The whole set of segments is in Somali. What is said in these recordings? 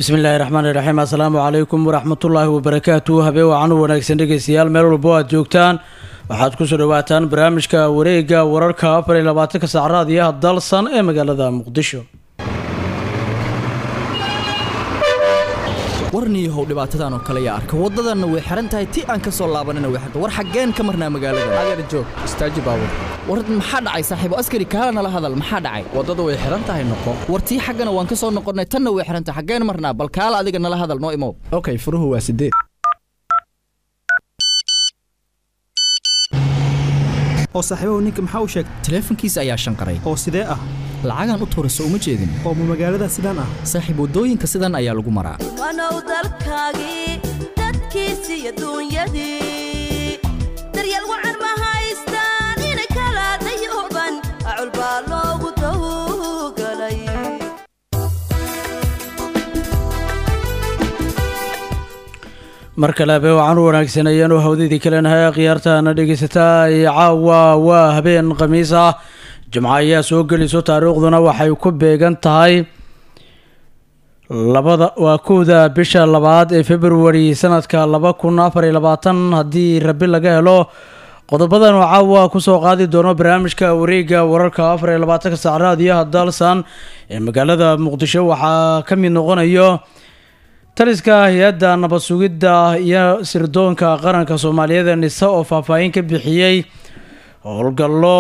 bismillaahi raxmaan iraxiim assalaamu calaykum waraxmatullaahi wabarakaatu habeen wacan u wanaagsan dhegeystayaal meel walbo aad joogtaan waxaad kusoo dhawaataan barnaamijka wareega wararka afar iyo labaatanka saac raadiyaha dalsan ee magaalada muqdisho warniyahow dhibaatadan oo kale yaa arka waddadanna way xihan tahay ti aan ka soo laabanina way xiran war xaggeen ka marnaa magaalada adeer joog istaaji baabur war maxaa dhacay saaxiibo askari kaala nala hadal maxaa dhacay waddada way xihan tahay noqo war tii xaggana waan ka soo noqonnay tanna way xihan tahay xaggeen marnaa bal kaala adiga nala hadal noo imow okay furuhu waa sideed oo saaxiibahu ninka maxaa u sheegay taleefankiisa ayaa shanqaray oo sidee ah lacagaan u tuurayso uma jeedin oo ma magaalada sidaan ah saaxiib waddooyinka sidan ayaa lagu maraa wanow dalkaagii dadkiisi iyo duunyadii daryeel wacan ma haystaan inay kala dayuban acul baa loogu dawgalay mar kale habeen wacan u wanaagsan ayaanu hawdadii kalenahay khiyaartana dhegeysataa caawa waa habeen khamiis ah jimco ayaa soo gelayso taariikhduna waxay ku beegan tahay labada waa kowda bisha labaad ee februari sanadka laba kun afar iyo labaatan haddii rabi laga helo qodobadan oo caawa kusoo qaadi doono barnaamijka wareega wararka afar iyo labaatanka saac raadiyaha dalsan ee magaalada muqdisho waxaa ka mid noqonayo taliska hay-adda nabad sugidda iyo sirdoonka qaranka soomaaliyeed nise oo faahfaahin ka bixiyey howlgallo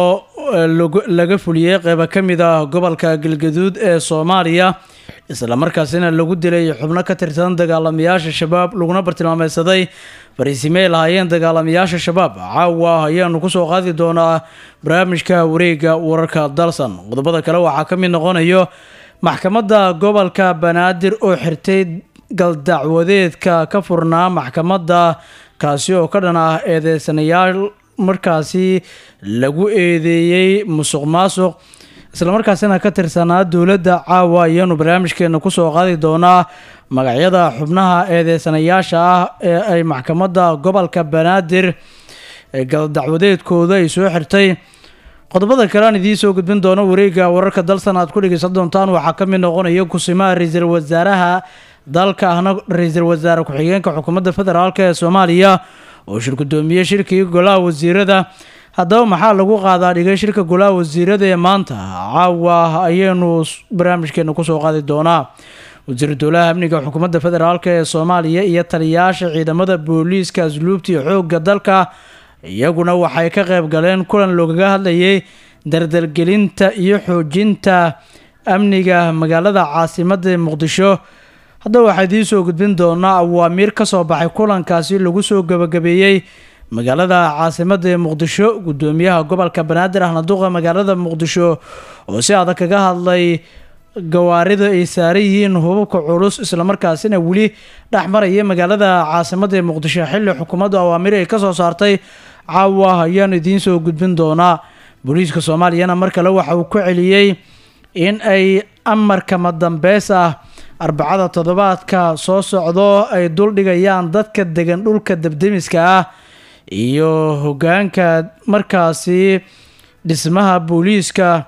laga fuliyey qeyba ka mid ah gobolka galgaduud ee soomaaliya islamarkaasina lagu dilay xubno ka tirsan dagaalamayaasha shabaab laguna bartilmaameysaday fariisimey lahaayeen dagaalamayaasha shabaab caawa ayaanu kusoo qaadi doonaa barnaamijka wareega wararka dalsan qodobada kale waxaa ka mid noqonayo maxkamadda gobolka banaadir oo xirtay galdacwadeedka ka furnaa maxkamadda kaasi oo ka dhan ah eedeysanayaal markaasi lagu eedeeyey musuq maasuq islamarkaasina ka tirsanaa dowladda caawa ayaanu barnaamijkeena kusoo qaadi doonaa magacyada xubnaha eedeysanayaasha ah ee ay maxkamadda gobolka banaadir galdacwadeedkooda ay soo xirtay qodobada kale aan idiin soo gudbin doono wareega wararka dalsan aad ku dhegeysan doontaan waxaa ka mid noqonaya kusimaha ra-iisul wasaaraha dalka ahna ra-iisul wasaare ku-xigeenka xukuumadda federaalk ee soomaaliya oo shir gudoomiye shirkii golaha wasiirada haddaba maxaa lagu qaadaa dhigay shirka golaha wasiirada ee maanta caawa ayaynu barnaamijkeena kusoo qaadi doonaa wasiiru dowlaha amniga xukuumadda federaalk ee soomaaliya iyo taliyayaasha ciidamada booliiska asluubta iyo xoogga dalka iyaguna waxay ka qayb galeen kulan loogaga hadlayay dardargelinta iyo xoojinta amniga magaalada caasimadda muqdisho haddaba waxaa idiin soo gudbin doonaa awaamiir ka soo baxay kulankaasi lagu soo gabagabeeyey magaalada caasimadda ee muqdisho gudoomiyaha gobolka banaadir ahna duqa magaalada muqdisho oo si adag kaga hadlay gawaarida ay saaran yihiin hubabka culus islamarkaasina weli dhex maraya magaalada caasimadda ee muqdisho xilli xukuumaddu awaamir ay kasoo saartay caawa ayaanu idiin soo gudbin doonaa booliiska soomaaliyana mar kale waxa uu ku celiyey in ay amarkama dambeys ah arbacada toddobaadka soo socdo ay duldhigayaan dadka degan dhulka debdemiska ah iyo hogaanka markaasi dhismaha booliiska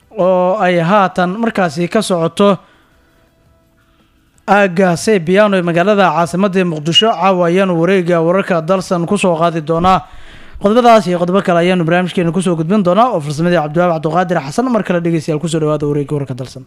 oo ay haatan markaasi ka socoto aagga saybiyaano ee magaalada caasimadda muqdisho caawa ayaanu wareega wararka dalsan kusoo qaadi doonaa qodobadaas iyo qodobo kale ayaanu barnaamijkeena kusoo gudbin doonaa oo farsamadii cabdiwaab cabdiqaadir xasan mar kale dhegeystayaal kusoo dhawaada wareega wararka dalsan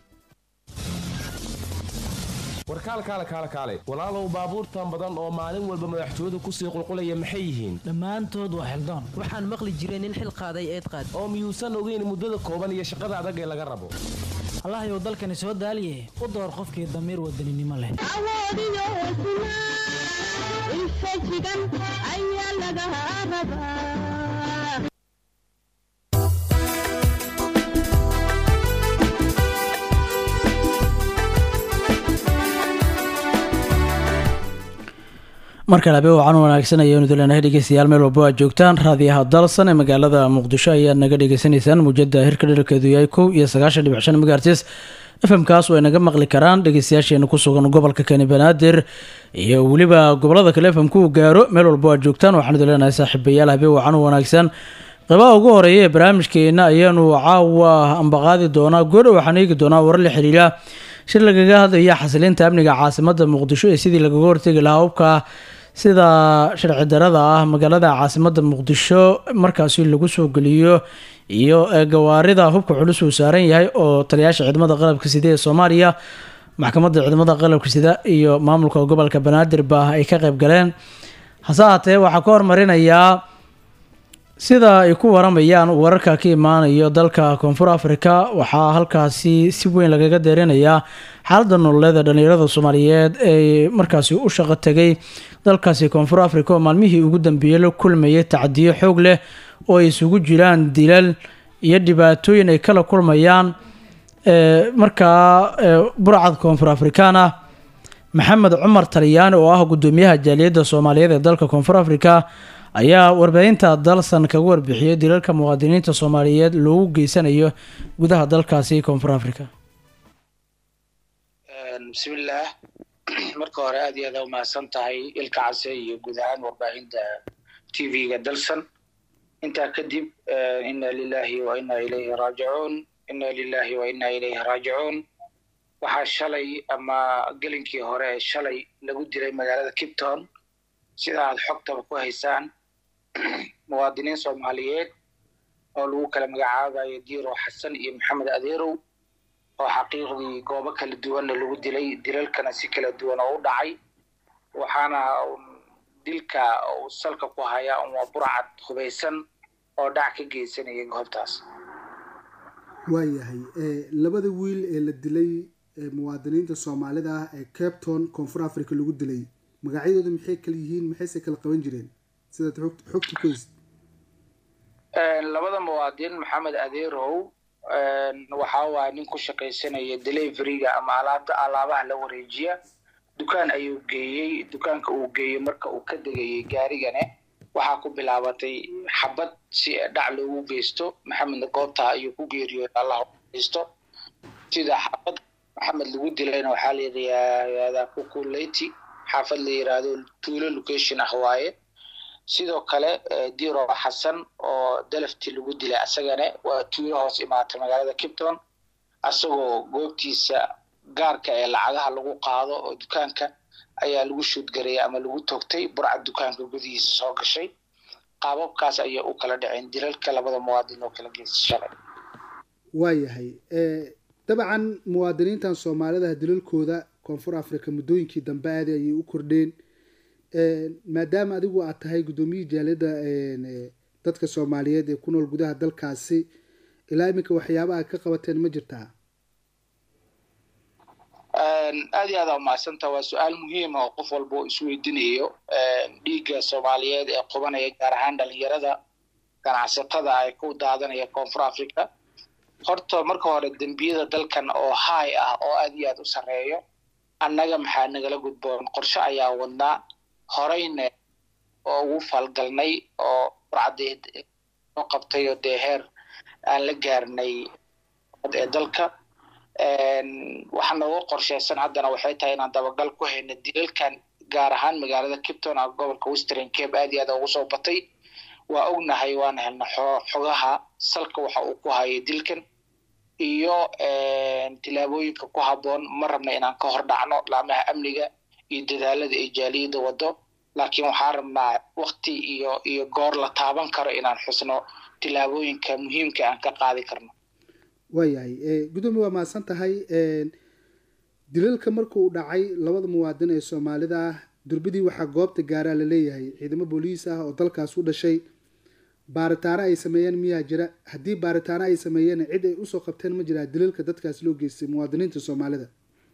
warkaalkaale kaale kaale walaalow baabuurtan badan oo maalin walba madaxtooyadu kusii qulqulaya maxay yihiin dhammaantood waa xildaan waxaan maqli jiray nin xil qaaday eed qaad oo miyuusan ogeyn muddada kooban iyo shaqada adag ee laga rabo allahayow dalkani soo daaliye u door qofkii damiir wadaninimo leh awoodiyo hesnaa infajigan ayaa laga rabaa markale habeen wacan wanaagsan ayaanu dileenahay dhegeystayaal meel walbo aad joogtaan raadiyaha dalsan ee magaalada muqdisho ayaad naga dhegeysanaysaan muujada hirka dherarkeedu yahay kow iyo sagaashan dhibic shan megaartis fmkaas way naga maqli karaan dhegeystayaasheena ku sugan gobolka kani banaadir iyo weliba gobolada kale fmku gaaro meel walbo aad joogtaan waxaanu dileenahay saaxiibayaal habeen wacan wanaagsan qeybaha ugu horeeya ee barnaamijkeena ayaanu caawa ambaqaadi doonaa goodha waxaan eegi doonaa warar la xiriira shir lagaga hadlaya xasilinta amniga caasimada muqdisho ee sidii lagaga hortegi lahaa hubka sida sharci darada ah magaalada caasimada muqdisho markaasi lagu soo geliyo iyo gawaarida hubka culus uu saaran yahay oo taliyaasha ciidamada qalabka sida ee soomaaliya maxkamadda ciidamada qalabka sida iyo maamulka gobolka banaadir ba ay ka qayb galeen hase haatee waxaa ka hormarinayaa sida ay ku waramayaan wararka ka imaanayo dalka koonfur africa waxaa halkaasi si weyn lagaga deerinayaa xaalada nololeed ee dhalinyarada soomaaliyeed ee markaasi u shaqo tegay dalkaasi koonfur africa oo maalmihii ugu dambeeyey la kulmayay tacdiyo xoog leh oo ay isugu jiraan dilal iyo dhibaatooyin ay kala kulmayaan markaa burcad koonfur afrikaan ah maxamed cumar talyaani oo ah gudoomiyaha jaaliyadda soomaaliyeed ee dalka koonfur africa ayaa warbaahinta dalsan kaga warbixiyay dilalka muwaadiniinta soomaaliyeed loogu geysanayo gudaha dalkaasi koonfur africa bismillaah marka hore aad iyo aad aa umahadsan tahay ilka case iyo guud ahaan warbaahinta t v-ga dalsan intaa kadib ina lilahi wa ina ilayhi raajicuun ina lilahi wa ina ilayhi raajicuun waxaa shalay ama gelinkii hore shalay lagu dilay magaalada kipton sida aad xogtaba ku haysaan muwaadiniin soomaaliyeed oo lagu kala magacaabayo diiro xasan iyo maxamed adeerow oo xaqiiqdii goobo kala duwanna lagu dilay dilalkana si kala duwan oo u dhacay waxaana dilka uu salka ku hayaa un waa burcad hubaysan oo dhac ka geysanaya goobtaas waayahay labada wiil ee la dilay muwaadiniinta soomaalida ah ee capton koonfur africa lagu dilay magacyadooda maxay kala yihiin maxayse kala qaban jireen sidaad xogta ku haysid labada muwaadin maxamed adeerow waxa waa nin ku shaqaysanaya deliveryga ama alaabta alaabaha la wareejiya dukaan ayuu geeyey dukaanka uu geeyey marka uu ka degayay gaarigane waxaa ku bilaabatay xabad si dhac loogu geysto maxamedna goobta ayuu ku geeriyooda allah geysto sida xabad maxamed lagu dilayna waxaa la yidhahdaa kukuleti xaafad la yiraahdo tuulo location ah waaye sidoo kale diro xasan oo dalafti lagu dilay asagane waa tuulo hoos imaatay magaalada kipton asagoo goobtiisa gaarka ee lacagaha lagu qaado oo dukaanka ayaa lagu shuudgarayay ama lagu togtay burcad dukaanka gudihiisa soo gashay qaababkaas ayay u kala dhaceen dilalka labada muwaadin oo kala geysta shalay waayahay dabcan muwaadiniintan soomaalida dilalkooda koonfur africa muddooyinkii dambe aadi ayay u kordheen maadaama adigu aad tahay guddoomiyihii jaaliyadda dadka soomaaliyeed ee ku nool gudaha dalkaasi ilaa iminka waxyaaba aad ka qabateen ma jirtaa aad iyo aada umahadsantaa waa su-aal muhiima oo qof walba oo isweydiinayo dhiigga soomaaliyeed ee qubanaya gaar ahaan dhalinyarada ganacsatada ay ku daadanaya koonfur africa horta marka hore dembiyada dalkan oo high ah oo aad iyo aad u sarreeyo annaga maxaa nagala gudboon qorshe ayaa wadnaa horeyne oo ugu falgalnay oo burcadeed noo qabtay oo dee heer aan la gaarnay ee dalka waxaa nooga qorsheysan haddana waxay tahay inaan dabagal ku hayno dilalkan gaar ahaan magaalada kipton a gobolka western cape aad iyo aad ugu soo batay waa ognahay waana helna xogaha salka waxa uu ku hayo dilkan iyo tilaabooyinka ku habboon ma rabna inaan ka hor dhacno laamaha amniga iyo dadaalada ay jaaliyadda wado laakiin waxaan rabnaa wakti iyo iyo goor la taaban karo inaan xusno tilaabooyinka muhiimka aan ka qaadi karno waayahay gudoomiye waa mahadsan tahay dilalka markuu dhacay labada muwaadin ee soomaalida ah durbadii waxaa goobta gaaraa laleeyahay ciidamo booliis ah oo dalkaas u dhashay baaritaano ay sameeyeen miyaa jira haddii baaritaano ay sameeyeen cid ay usoo qabteen ma jiraa dilalka dadkaas loo geystay muwaadiniinta soomaalida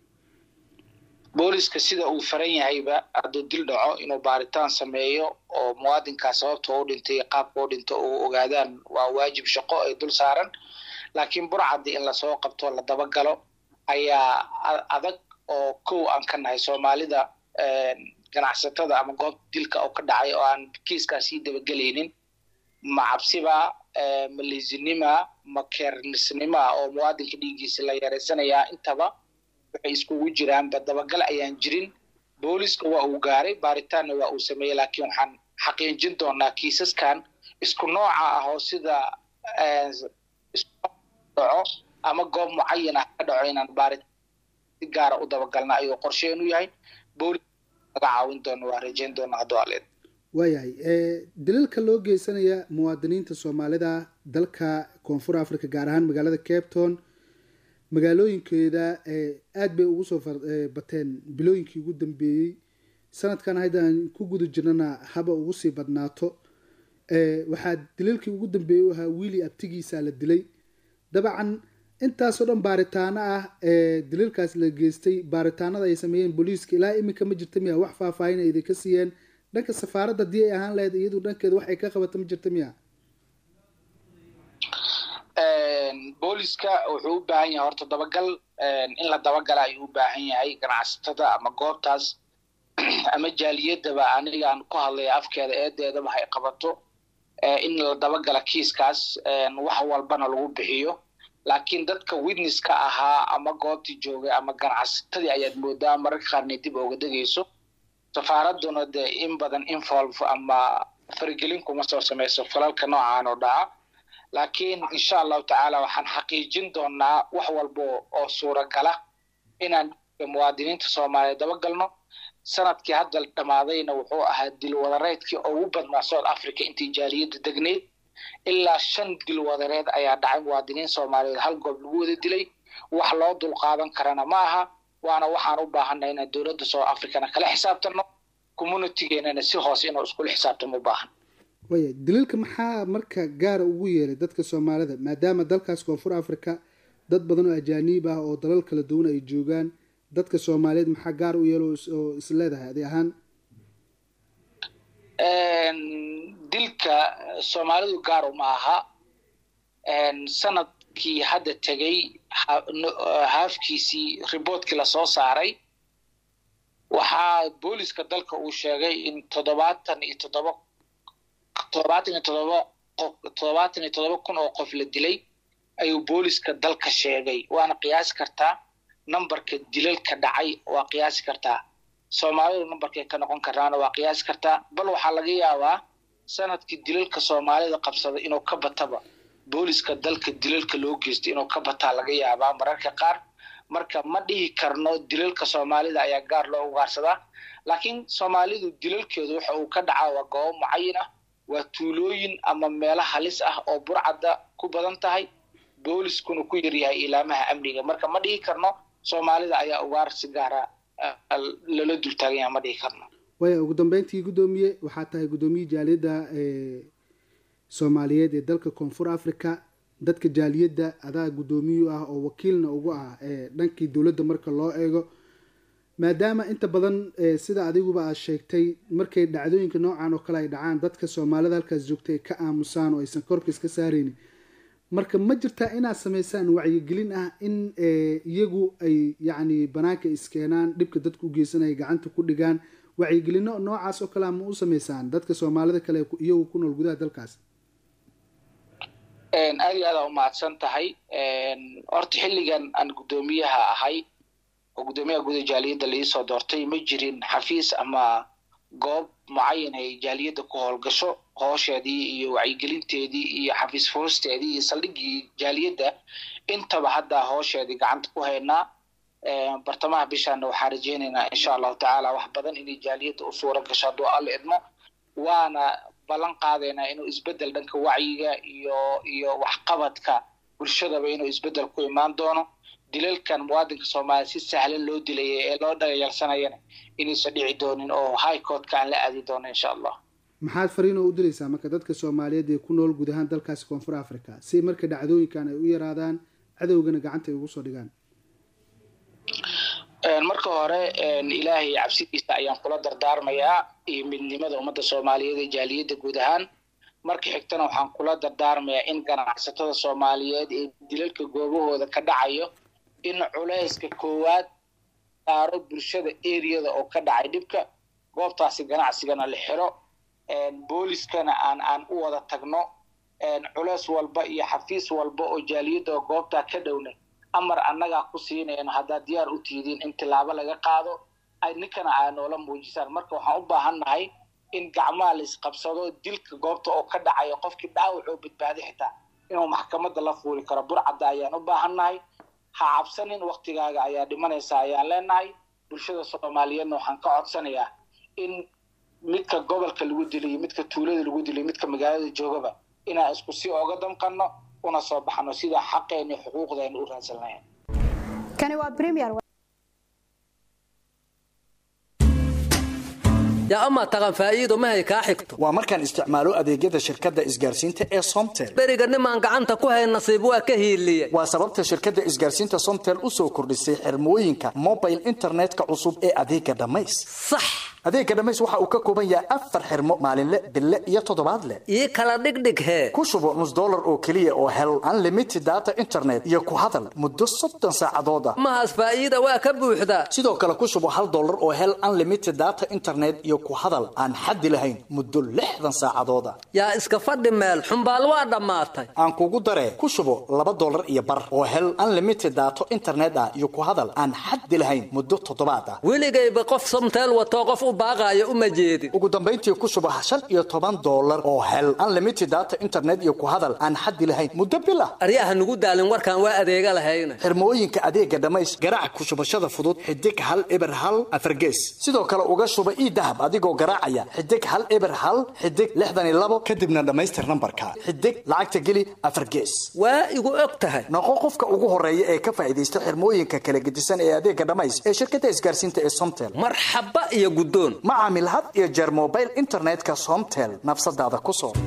booliska sida uu faran yahayba hadduu dil dhaco inuu baaritaan sameeyo oo muwaadinkaas sababta u dhintay qaabka u dhinto uu ogaadaan waa waajib shaqo ay dul saaran laakiin burcaddi in lasoo qabto la dabagalo ayaa adag oo kow aan ka nahay soomaalida ganacsatada ama goobta dilka oo ka dhacay oo aan kiiskaa sii dabagelaynin ma cabsiba ma liisinima ma keernisnima oo muwaadinka dhiiggiisa la yareysanayaa intaba waxay iskugu jiraanba dabagal ayaan jirin booliska waa uu gaaray baaritaanna waa uu sameeyey laakiin waxaan xaqiijin doonaa kiisaskan isku nooca ah oo sida dhaco ama goob mucayan ah ka dhaco inaan baaritaan si gaara u dabagalna ayuu qorsheenu yahay boolis laga caawin doono waa rajeyn doona hadduu aleed waayahay daliilka loo geysanaya muwaadiniinta soomaalida dalka koonfur africa gaar ahaan magaalada cape town magaalooyinkeeda aada bay ugu soo bateen bilooyinkii ugu dambeeyey sanadkan haddaan ku guda jirnana haba ugu sii badnaato waxaa daliilkii ugu dambeeyey u ahaa wiili abtigiisa la dilay dabcan intaasoo dhan baaritaano ah ee daliilkaas la geystay baaritaanada ay sameeyeen booliiska ilaa iminka ma jirta miya wax faahfaahin ay idinka siiyeen dhanka safaaradda haddii ay ahaan lahayd iyadu dhankeeda wax ay ka qabata ma jirta miya booliska wuxuu u baahan yahay horta dabagal in la dabagala ayuu u baahan yahay ganacsatada ama goobtaas ama jaaliyadaba anigaan ku hadlaya afkeeda eedeedaba hay qabato in la dabagala kiiskaas wax walbana lagu bixiyo laakiin dadka witnesska ahaa ama goobtii joogay ama ganacsatadii ayaad moodaa mararka qaarnay dib ooga degayso safaaraduna dee in badan involve ama faragelin kuma soo samayso falalka noocaan oo dhaca laakiin insha allahu tacaala waxaan xaqiijin doonaa wax walba oo suuragala inaan muwaadiniinta soomaaliyeed dabagalno sanadkii hadda dhammaadayna wuxuu ahaa dilwadareedkii ugu badnaa south africa intii jaaliyadda degneyd ilaa shan dilwadareed ayaa dhacay muwaadiniin soomaaliyeed hal goob lagu wada dilay wax loo dulqaadan karana ma aha waana waxaan u baahanay inaan dowladda south africana kala xisaabtano communitygeenana si hoose inuu iskula xisaabtamo u baahan waya daliilka maxaa marka gaara ugu yeelay dadka soomaalida maadaama dalkaas koonfur africa dad badan oo ajaaniib ah oo dalal kala duwan ay joogaan dadka soomaaliyeed maxaa gaar u yeelo oo is leedahay adi ahaan dilka soomaalidu gaar uma aha sanadkii hadda tegay haafkiisii riboortkii lasoo saaray waxaa booliska dalka uu sheegay in toddobaatan iyo toddoba toddobaatan iyo toddoba qof toddobaatan iyo toddoba kun oo qof la dilay ayuu booliska dalka sheegay waana qiyaasi kartaa numberka dilalka dhacay waa qiyaasi kartaa soomaalidu numberkay ka noqon karnaana waa qiyaasi kartaa bal waxaa laga yaabaa sanadkii dilalka soomaalida qabsaday inuu ka bataba booliska dalka dilalka loo geystay inuu ka bataa laga yaabaa mararka qaar marka ma dhihi karno dilalka soomaalida ayaa gaar loo ugaarsadaa laakiin soomaalidu dilalkeedu waxa uu ka dhacaa waa goobo mucayin ah waa tuulooyin ama meelo halis ah oo burcadda ku badan tahay booliskuna ku yaryahay ilaamaha amniga marka ma dhihi karno soomaalida ayaa ugaar si gaara lala dultaaganya ma dhihi karno waya ugu dambeyntii guddoomiye waxaa tahay guddoomiye jaaliyadda soomaaliyeed ee dalka koonfur africa dadka jaaliyadda adaa guddoomiyu ah oo wakiilna ugu ah dhankii dowladda marka loo eego maadaama inta badan sida adiguba aad sheegtay markay dhacdooyinka noocan oo kale ay dhacaan dadka soomaalida halkaas joogta ay ka aamusaan oo aysan korka iska saaraynin marka ma jirtaa inaad samaysaan wacyigelin ah in iyagu ay yacni banaanka iskeenaan dhibka dadka u geysanaya gacanta ku dhigaan wacyigelino noocaas oo kalea ma u samaysaan dadka soomaalida kale iyagu ku nool gudaha dalkaas aad iyo aada umahadsan tahay horta xilligan aan guddoomiyaha ahay oo guddoomiyaha guda jaaliyadda laisoo doortay ma jirin xafiis ama goob mucayan ay jaaliyadda ku howlgasho hoosheedii iyo wacyigelinteedii iyo xafiis foosteedii iyo saldhiggii jaaliyadda intaba hadda hoosheedii gacanta ku haynaa bartamaha bishaana waxaa rajeynaynaa insha allahu tacaala wax badan inay jaaliyadda u suura gasho hadduu alla idmo waana ballan qaadaynaa inuu isbeddel dhanka wacyiga iyo iyo waxqabadka bulshadaba inuu isbeddel ku imaan doono dilalkan muwaadinka soomaaliya si sahlan loo dilaya ee loo dhagayalsanayana inaysan dhici doonin oo high courtka aan la aadi doono insha allah maxaad fariin oo u diraysaa marka dadka soomaaliyeed ee ku nool guud ahaan dalkaasi koonfur africa si marka dhacdooyinkan ay u yaraadaan cadowgana gacanta ay ugu soo dhigaan marka hore ilaahay cabsidiisa ayaan kula dardaarmayaa iyo midnimada ummadda soomaaliyeed ee jaaliyadda guud ahaan marka xigtana waxaan kula dardaarmayaa in ganacsatada soomaaliyeed ee dilalka goobahooda ka dhacayo in culayska koowaad saaro bulshada eriyada oo ka dhacay dhibka goobtaasi ganacsigana la xiro booliskana aan aan u wada tagno culays walba iyo xafiis walba oo jaaliyadda oo goobtaa ka dhowna amar annagaa ku siinayno haddaad diyaar u tihidiin in tilaabo laga qaado ay ninkana aa noola muujisaan marka waxaan u baahannahay in gacmaha la isqabsado dilka goobta oo ka dhacayo qofkii dhaawac oo badbaaday xitaa inuu maxkamadda la fuuli karo burcadda ayaan u baahannahay ha cabsanin waktigaaga ayaa dhimanaysa ayaan leenahay bulshada soomaaliyeedna waxaan ka codsanayaa in midka gobolka lagu dilay iyo midka tuulada lagu dilay midka magaalada joogaba inaan isku si oga damqanno una soo baxno sida xaqeena iyo xuquuqdeena u raadsan lahayn kani waa premier yaa amaa taqan faa'iido mahay kaa xigto waa markaan isticmaalo adeegyada shirkadda isgaarsiinta ee somtel beriga nimaan gacanta ku hayn nasiib waa ka hiiliye waa sababta shirkadda isgaarsiinta somtel u soo kordhisay xirmooyinka mobile internetka cusub ee adeega dhammays sax adeega dhammays waxa uu ka kooban yahay afar xirmo maalinle bille iyo toddobaadle ii kala dhigdhig hee ku shubo nus dollar oo keliya oo hel unlimited data internet iyo ku hadal muddo soddon saacadood ah mahaas faa'iida waa ka buuxdaa sidoo kale ku shubo hal dollar oo hel unlimited data internet iyo ku hadal aan xaddi lahayn muddo lixdan saacadood ah yaa iska fadhi meel xumbaal waa dhammaatay aan kugu daree ku shubo laba dollar iyo bar oo hel unlimited daato internet ah iyo ku hadal aan xaddi lahayn muddo toddobaad ah weligayba qof somteel watoo qof u baaqaayo uma jeedin ugu dambayntii ku shubo shan iyo toban dollar oo hel unlimited data internet iyo ku hadal aan xaddi lahayn muddo bil ah aryaha nugu daalin warkaan waa adeega lahayna xirmooyinka adeega dhammays garaac ku shubashada fudud xidig hal eber hal afargees sidoo kale uga shuba ii dahab adigoo garaacaya xidig hal eber hal xidig lixdan iyo labo kadibna dhammaystir nambarka xidig lacagta geli afar gees waa igu og tahay noqo qofka ugu horeeya ee ka faa'iidaysta xirmooyinka kala gedisan ee adeega dhammays ee shirkadda isgaarsiinta ee somtel marxaba iyo guddoon ma caamil had iyo jeer mobile internetka somtel nafsadaada ku soo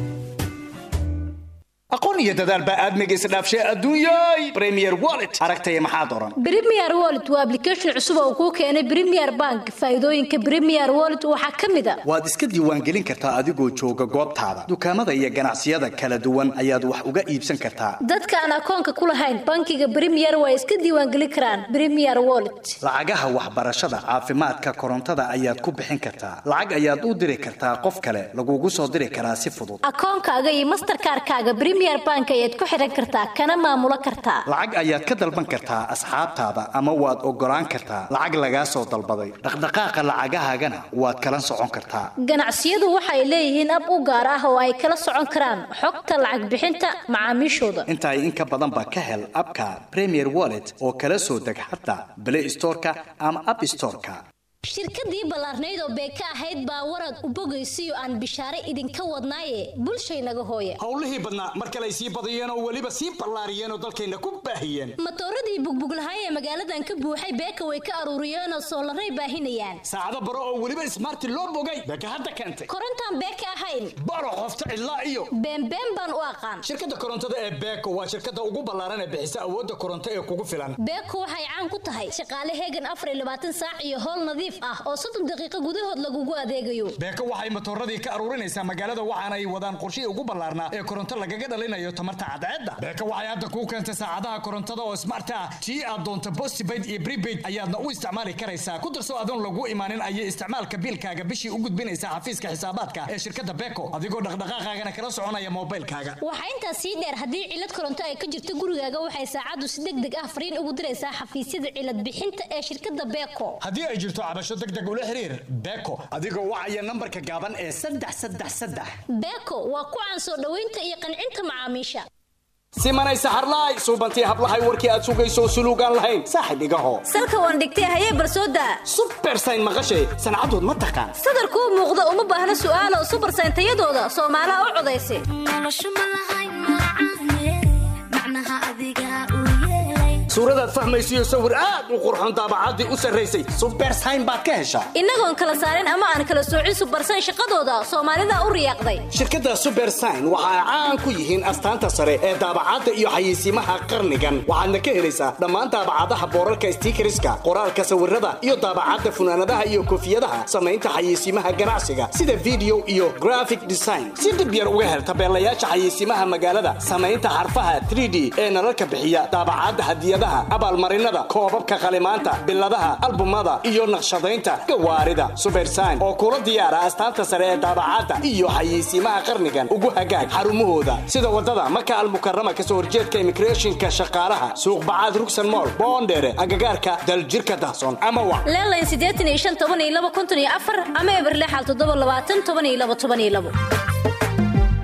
aqoon iyo dadaal baa aadmiga isdhaafshay adduunyay premier wallet aragtaya maxaad oran Premier Wallet waa application cusub oo kuu keenay Premier Bank. Faa'iidooyinka Premier Wallet waxaa ka mid ah waad iska diiwaangelin kartaa adigoo jooga goobtaada dukaamada iyo ganacsiyada kala duwan ayaad wax uga iibsan kartaa dadka aan akoonka ku lahayn bankiga Premier waa iska diiwaangelin karaan Premier Wallet. lacagaha waxbarashada caafimaadka korontada ayaad ku bixin kartaa lacag ayaad u diri kartaa qof kale lagugu soo diri karaa si fudud Akoonkaaga iyo Mastercard-kaaga Premier Bank ayaad ku xiran kartaa kana maamulo kartaa. lacag ayaad ka dalban kartaa asxaabtaada ama waad ogolaan kartaa lacag lagaa soo dalbaday dhaqdhaqaaqa lacagahaagana waad kala socon kartaa Ganacsiyadu waxay leeyihiin ab u gaar ah oo ay kala socon karaan xogta lacag bixinta macaamiishooda. intaa in ka badan ba ka hel abka premier wallet oo kala soo deg xataa play storeka ama app storeka shirkadii ballaarnayd oo beeka ahayd baa warad u bogaysiyo aan bishaare idinka wadnaaye bulshaynaga hooya howlihii badnaa mar kale ay sii badiyeen oo weliba sii ballaariyeen oo dalkayna ku baahiyeen matooradii bugbuglahay ee magaaladan ka buuxay beeka way ka aruuriyeen oo soolaray baahinayaan saacado baro oo weliba ismaarti loo bogay beeka hadda keentay korontaan beeka ahayn baro qofta cidlaa iyo beenbeen baan u aqaan shirkadda korontada ee beeko waa shirkadda ugu ballaaran ee bixisa awoodda koronto ee kugu filan beeko waxay caan ku tahay shaqaale heegan afar iyo labaatan saac iyo howl nadiif ah oo soddon daqiiqo gudahood lagugu adeegayo beeko waxay matooradii ka aruurinaysaa magaalada waxaana ay wadaan qorshihii ugu ballaarnaa ee koronto lagaga dhalinayo tamarta cadceedda beeko waxay hadda kuu keentay saacadaha korontada oo smart ah tii aad doonto postpaid iyo prepaid ayaadna u isticmaali karaysaa ku darso adoon lagu imaanin ayay isticmaalka biilkaaga bishii u gudbinaysaa xafiiska xisaabaadka ee shirkadda beeko adigoo dhaqdhaqaaqaagana kala soconaya moobilkaaga waxaa intaas sii dheer haddii cilad koronto ay ka jirto gurigaaga waxay saacaddu si deg deg ah fariin ugu diraysaa xafiisyada cilad bixinta ee shirkadda beeko haddii ay jirto cabasho deg deg ula xiriir beeko adigoo wacaya nambarka gaaban ee saddex saddex saddex beeko waa ku caan soo dhoweynta iyo qancinta macaamiisha simanay saxarlaay suubantii hablahay warkii aad sugayso suluugaan lahayn saaxib igaho salka waan dhigtay hayee barsooda subersayn maqashay sancadood ma taqaan sadarkuu muuqda uma baahna su'aalo subersayn tayadooda soomaalaha u codaysa suuradaad fahmaysiyo sawir aad u qurxoon daabacaddii u sarraysay subersayn baad ka heshaa innagoon kala saarin ama aan kala soocin subersayn shaqadooda soomaalida u riyaaqday shirkadda subersign waxa ay caan ku yihiin astaanta sare ee daabacadda iyo xayeysiimaha qarnigan waxaadna ka helaysaa dhammaan daabacadaha boorarka stiikariska qoraalka sawirada iyo daabacadda funaanadaha iyo koofiyadaha samaynta xayeysiimaha ganacsiga sida video iyo graphic design si dhib yar uga hel tabeelayaasha xayeysiimaha magaalada samaynta xarfaha 3d ee nalalka bixiya daabacadda hadiyadaha abaalmarinada koobabka qalimaanta biladaha albumada iyo naqshadaynta gawaarida subersign oo kula diyaara astaanta sare ee daabacadda iyo xayeysiimaha qarnigan ugu hagaag xarumahooda sida wadada maka almukarama kasoo horjeedka immigrationka shaqaalaha suuq bacaad rugsan mool boondheere agagaarka daljirka dahsoon ama wa leelayn siddeetan iyo shan toban iyo laba konton iyo afar ama eber lixal toddoba labaatan toban iyo laba toban iyo labo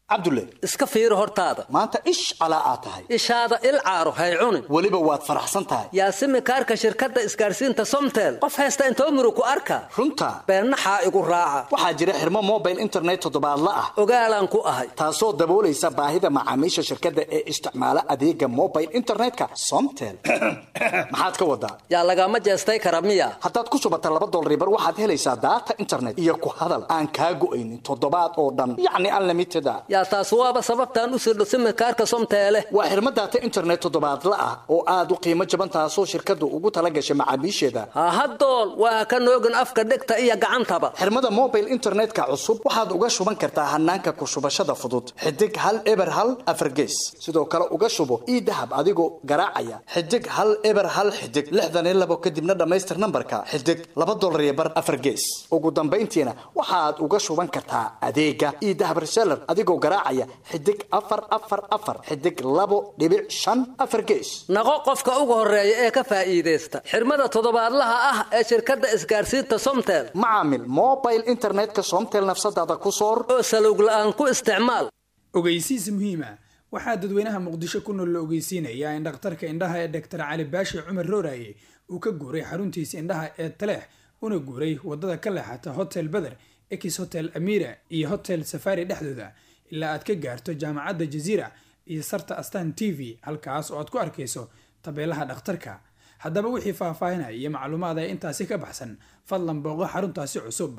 cabdulle iska fiiri hortaada maanta ish calaa aad tahay ishaada il caaro hay cunin weliba waad faraxsan tahay yaasimi kaarka shirkadda isgaarsiinta somtel qof haysta intoo murug ku arka runta beennaxaa igu raaca waxaa jira xirmo mobile internet toddobaadla ah ogaalaan ku ahay taasoo daboolaysa baahida macaamiisha shirkadda ee isticmaala adeega mobile internetka somtel maxaad ka wadaa yaa lagama jeestay kara miya haddaad ku shubata laba dolaribar waxaad helaysaa daata internet iyo ku hadal aan kaa go'aynin toddobaad oo dhan yacni unlimited a yaa taas waaba sababtaan u sirdho simikaarka somteele waa xirmo daata internet toddobaadla ah oo aad u qiimo jaban taasoo shirkaddu ugu tala gashay macaamiisheeda hahadool waa ka noogin afka dhegta iyo gacantaba xirmada mobile internetka cusub waxaad uga shuban kartaa hanaanka ku shubashada fudud xidig hal eber hal afargees sidoo kale uga shubo ii dahab adigoo garaacaya xidig hal eber hal xidig lixdan iyo labo kadibna dhammaystir nambarka xidig laba dolar iyo bar afar gees ugu dambayntiina waxaad uga shuban kartaa adeega ii dahab reseller adigoo garaacaya xidig afar afar afar xidig labo dhibic shan afar gees naqo qofka ugu horeeya ee ka faa'iidaysta xirmada toddobaadlaha ah ee shirkadda isgaarsiinta somtel macaamil mobile internetka somtel nafsadaada ku soor oo salowg la'aan ku isticmaal ogeysiis muhiima waxaa dadweynaha muqdisho ku nool la ogeysiinayaa in dhakhtarka indhaha ee dhaktar cali baashi cumar rooraye uu ka guuray xaruntiisa indhaha ee taleex una guuray wadada ka leexata hotel beder ex hotel amira iyo hotel safari dhexdooda ilaa aad ka gaarto jaamacadda jaziira iyo sarta astan t v halkaas oo aad ku arkayso tabeelaha dhakhtarka haddaba wixii faahfaahinaya iyo macluumaad ee intaasi ka baxsan fadlan booqo xaruntaasi cusub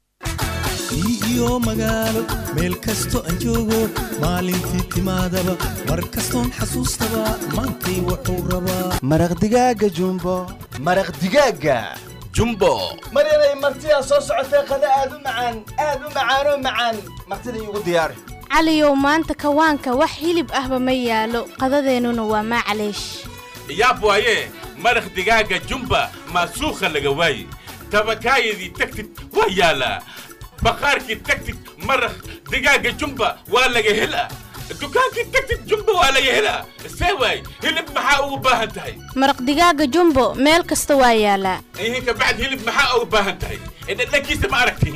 iyo magaalo meel kasto aan joogo maalintii timaadaba mar kastoon xasuustaba maantay wuxuu rabaa maraq digaaga jumbo maraq digaaga jumbo maryanay martidaa soo socotee qada aad u macaan aad u macaanoo macaan martida iigu diyaari caliyow maanta kawaanka wax hilib ahba ma yaalo qadadeennuna waa maclaysh yaab waaye maraq digaaga jumba maasuukha laga waaye tabakaayadii tagtid waa yaalaa baqaarkii tagtid maraq digaaga jumba waa laga helaa dukaankii tagtid jumba waa laga helaa see waay hilib maxaa ugu baahan tahay maraq digaaga jumbo meel kasta waa yaalaa ihinka bacd hilib maxaa ugu baahan tahay dhadhankiisa ma aragti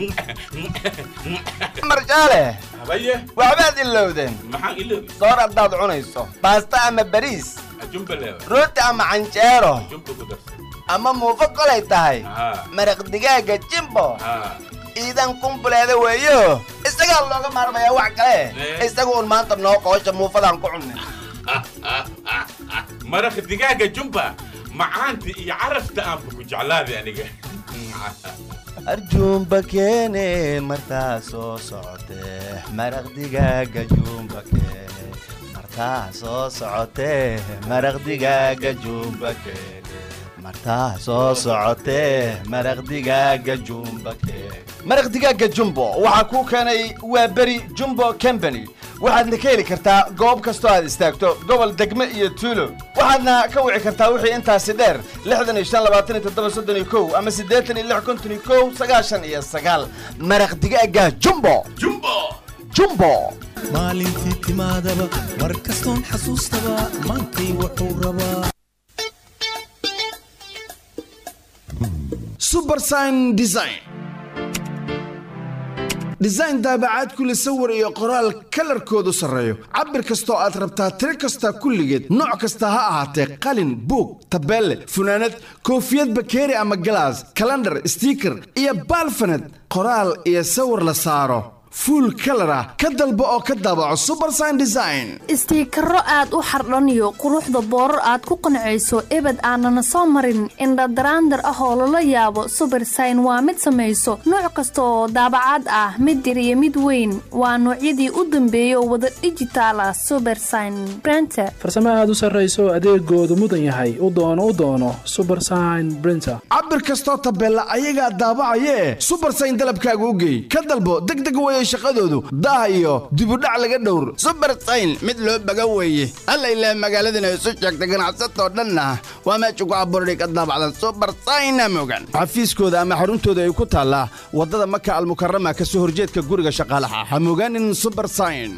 marjaale habaye waxbaad ilowdeen maxaan iloobi soor haddaad cunayso baasta ama bariis jumba leewa rooti ama canjeero jumba ku darsan ama muufo kolay tahay haa maraq digaaga jimbo haa iidan kumbuleeda weeyo isagaa looga maarmayaa wax kale isaga un maanta noo qoosha muufadaan ku cunnay maraq digaaga jumba macaanta iyo carafta aanba ku jeclaaday aniga arjuumba keene martaa soo socotee maraq digaaga juumba keene martaa soo socotee maraq digaaga juumba keene martaa soo socotee maraq digaaga juumba keene maraq digaaga jumbo waxaa kuu keenay waa beri jumbo company waxaadna ka heli kartaa goob kastoo aad istaagto gobol degme iyo tuulo waxaadna ka wici kartaa wixii intaasi dheer lixdan iyo shan labaatan iyo toddoba soddon iyo kow ama siddeetan iyo lix konton iyo kow sagaashan iyo sagaal maraq digaaga jumbo jumbo jumbo maalintii timaadaba mar kastoon xasuustaba maantay wuxuu rabaa subersign design design daabacaad kule sawir iyo qoraal kalarkoodu sarreeyo cabir kastoo aad rabtaa tiro kasta kulligeed nooc kasta ha ahaatee qalin buug tabeelle funaanad koofiyad bakeeri ama galaas kalandhar stiiker iyo baalfaned qoraal iyo sawir la saaro fuul kalar ah ka dalbo oo ka daabaco subersign design istiikaro aad u xardhaniyo quruxda boorar aad ku qancayso ebed aanana soo marin indhadaraandar ah oo lala yaabo subersign waa mid samayso nooc kasta oo daabacaad ah mid yar iyo mid weyn waa noocyadii u dambeeya oo wada dhijitaal ah subersign brenter farsamo aad u sarrayso adeegoodu mudan yahay u doono u doono subersign brinter cabir kastoo tabeella ayagaa daabacayee subersign dalabkaaga u geey ka dalbo degdeg weye shaqadoodu daah iyo dibudhac laga dhowr subersayn mid loo baga weeye alla ilaa magaaladana isu sheegtay ganacsatoo dhanna waa meesha ku abuurday ka daabacdan subersayna mogan xafiiskooda ama xaruntooda ay ku taallaa waddada maka almukarama ka soo horjeedka guriga shaqaalaha ha mogaanin subersign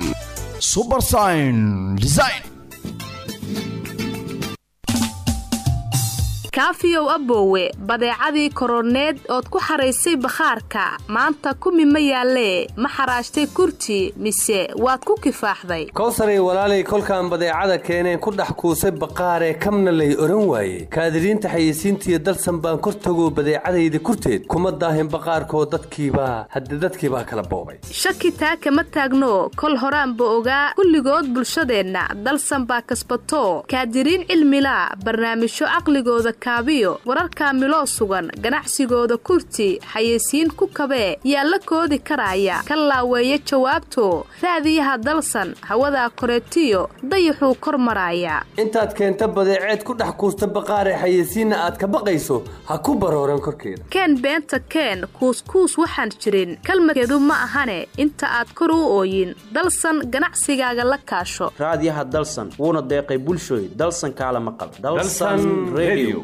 subersign design kaafiyow aboowe badeecadii koroneed ood ku xaraysay bakhaarka maanta kumi ma yaallee ma xaraashtay kurti mise waad ku kifaaxday kowsaray walaalay kolkaan badeecada keeneen ku dhex kuusay baqaaree kamna lay odhan waaye kaadiriinta xayeysiintiiyo dalsan baan kor tagoo badeecadayda kurteed kuma daahin baqaarkoo dadkiibaa hadde dadkiibaa kala boobay shaki taa kama taagno kol horaanba ogaa kulligood bulshadeenna dalsan baa kasbato kaadiriin cilmilaa barnaamijyo caqligooda kaabiyo wararkaa miloo sugan ganacsigooda kurti xayeysiin ku kabee yaa la koodi karaaya ka laaweeya jawaabto raadiyaha dalsan hawadaa koreetiyo dayaxuu kor maraaya intaad keenta badeeceed ku dhex kuusta baqaaree xayeysiinna aad ka baqayso ha ku barooran korkeeda keen beenta keen kuuskuus waxaan jirin kalmadkeedu ma ahane inta aad kor u ooyin dalsan ganacsigaaga la kaasho raadiyaha dalsan wuuna deeqay bulshooy dalsan kaala maqal Dalsan Radio.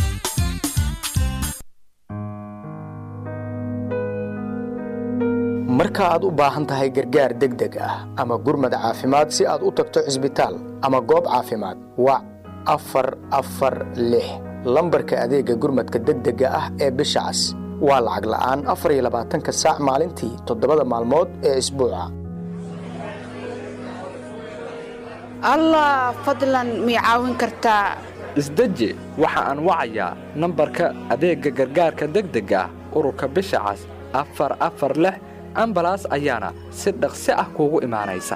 marka aad u baahan tahay gargaar degdeg ah ama gurmad caafimaad si aad u tagto cisbitaal ama goob caafimaad wac afar afar lix lambarka adeegga gurmadka degdega ah ee bisha cas waa lacag la'aan afar iyo labaatanka saac maalintii toddobada maalmood ee isbuuca allah fadlan mii caawin kartaa isdeji waxa aan wacayaa nambarka adeegga gargaarka degdega ah ururka bisha cas afar afar lix ambalaas ayaana si dhaqsi ah kuugu imaanaysa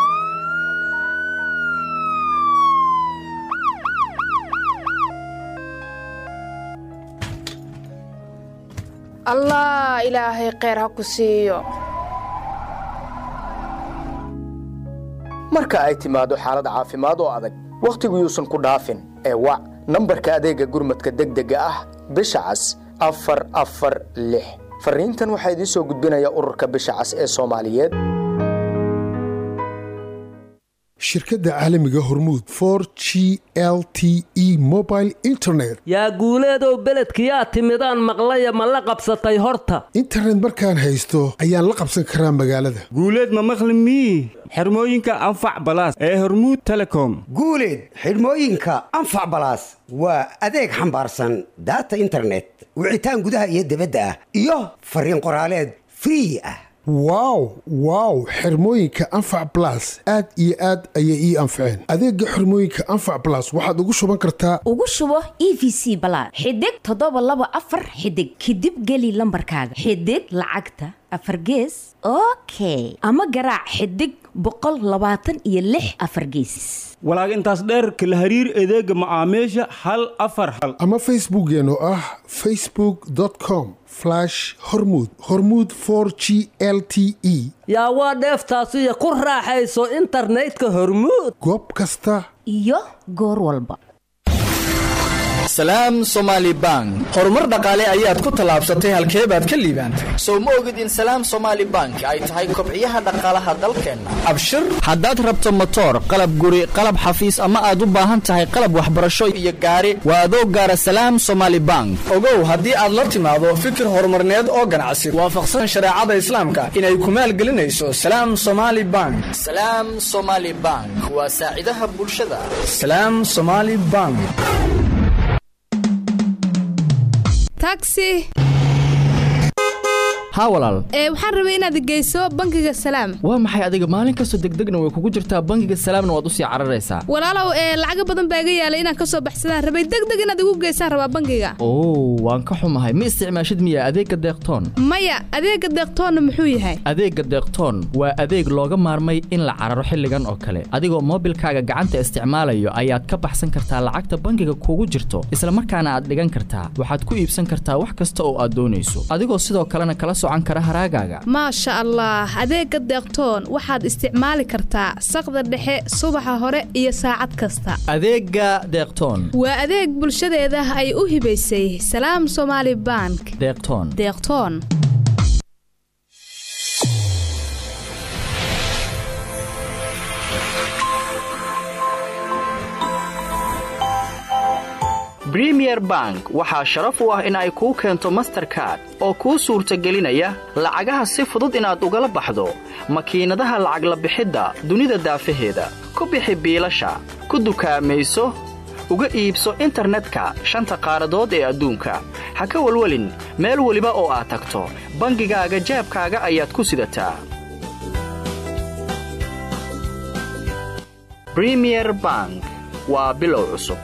allah ilaahay kheyr ha ku siiyo marka ay timaado xaalad caafimaad oo adag wakhtigu yuusan ku dhaafin ee wac nambarka adeegga gurmadka degdega ah bisha cas afar afar lix fariintan waxaa idiin soo gudbinaya ururka bisha cas ee soomaaliyeed shirkadda caalamiga hormuud for g l t e mobile internet yaa guuleedow beledkiyaa timidaan maqlaya ma la qabsatay horta internet markaan haysto ayaan la qabsan karaa magaalada guuleed ma maqli mii xirmooyinka anfac balaas ee hormuud telecom guuleed xidhmooyinka anfac balaas waa adeeg xambaarsan daata internet wicitaan gudaha iyo dibadda ah iyo fariin qoraaleed free ah wow wow xirmooyinka anfac blas aad iyo aad ayay ii anfaceen adeegga xirmooyinka anfac blas waxaad ugu shuban kartaa ugu shubo e v c balaad xidig toddoba laba afar xidig kadib geli lambarkaaga xidig lacagta afar gees okay ama garaac xidig boqol labaatan iyo lix afar gees walaag intaas dheer kala hariir adeega macaamiisha hal afar hal ama facebookkeen oo ah facebook com hormud hormud for g l t e yaa waa dheeftaasiyo ku raaxayso internetka hormuud goob kasta iyo goor walba salaam somaali bank horumar dhaqaale ayaad ku tallaabsatay halkee baad ka liibaantay sow ma ogid in salaam somaali bank ay tahay kobciyaha dhaqaalaha dalkeenna abshir haddaad rabto motoor qalab guri qalab xafiis ama aad u baahan tahay qalab waxbarasho iyo gaari waa adoo gaara salaam somaali bank ogow haddii aad la timaado fikir horumarneed oo ganacsi waafaqsan shareecada islaamka inay ku maalgelinayso salaam somaali bank salaam somaali bank waa saacidaha bulshada salaam somaali bank taxi haa walaal ee waxaan rabay inaad geyso bangiga salaam waa maxay adiga maalin kastoo degdegna way kugu jirtaa bangiga salaamna waad usii cararaysaa walaalow ee lacaga badan baa iga yaalay inaan kasoo baxsadaan rabay degdeg inaad igu geysaan rabaa bangiga oo waan ka xumahay ma isticmaashid miya adeegga deeqtoon maya adeega deeqtoonna muxuu yahay adeegga deeqtoon waa adeeg looga maarmay in la cararo xilligan oo kale adigoo moobilkaaga gacanta isticmaalayo ayaad ka baxsan kartaa lacagta bangiga kugu jirto isla markaana aad dhigan kartaa waxaad ku iibsan kartaa wax kasta oo aad doonayso adigoo sidoo kalena kala maasha allah adeega deeqtoon waxaad isticmaali kartaa saqda dhexe subaxa hore iyo saacad kasta adeega deeqtoon waa adeeg bulshadeeda ay u hibaysay salaam somaali bank deeqtoon deeqtoon bremier bank waxaa sharaf u ah in ay kuu keento masterkard oo kuu suurtagelinaya lacagaha si fudud inaad ugala baxdo makiinadaha lacag la bixidda dunida daafaheeda ku bixi biilasha ku dukaamayso uga iibso internetka shanta qaaradood ee adduunka ha ka welwelin meel weliba oo aad tagto bangigaaga jaabkaaga ayaad ku sidataa bremier bank waa bilow cusub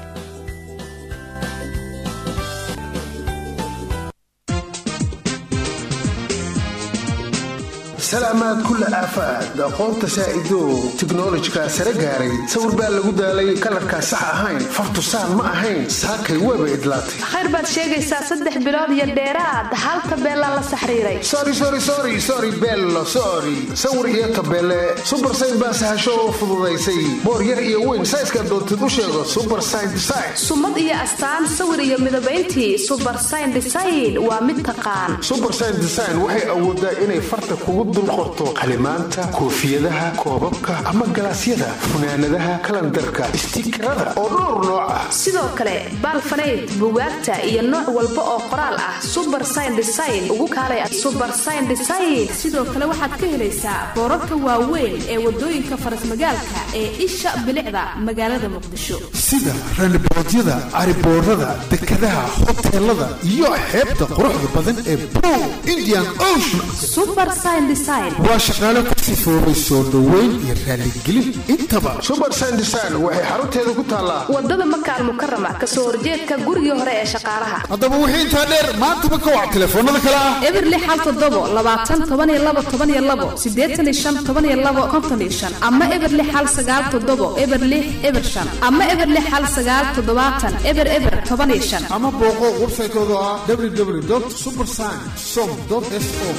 salaamaad kulla aafaad aqoonta saa'idow tiknolojika sare gaaray sawir baa lagu daalay kalarkaa sax ahayn fartusaan ma ahayn saakay weeba idlaatay khayr baad sheegaysaa saddex bilood iyo dheeraad hal tabeelaa la saxriiray sorry sorry sorry sorry bello sorry sawir iyo tabeele super sign baa sahasho oo fududaysay boor yar iyo weyn sayska doontid u sheego super sign design sumad iyo astaan sawir iyo midabayntii subar sign design waa mid taqaan super sign design waxay awoodaa inay farta kugu dul qorto qalimaanta koofiyadaha koobabka ama galaasyada funaanadaha kalandarka istiikarada oo dhowr nooc ah sidoo kale baalfanayd bugaagta iyo nooc walba oo qoraal ah subar sign design ugu kaalay subar sign design sidoo kale waxaad ka helaysaa boorarka waaweyn ee wadooyinka farasmagaalka ee isha bilicda magaalada muqdisho sida raniboodyada cariboorada dekadaha hoteelada iyo xeebta quruxda badan ee blue indian ocean subar sign design waa shaqaale ku sifoobay soo dhoweyn iyo raaligelin intaba subar sign design waxay xarunteeda ku taallaa wadada makaal mukarama kasoo horjeedka gurigii hore ee shaqaalaha haddaba wixii intaa dheer maantaba ka wac telefoonada kale ah eberli xal toddobo labaatan toban iyo labo toban iyo labo siddeetan iyo shan toban iyo labo konton iyo shan ama eberli xal sagaal toddobo eberli eber shan ama eberli xal sagaal toddobaatan eber eber toban iyo shan ama booqo websaytooda ah www supersign som s o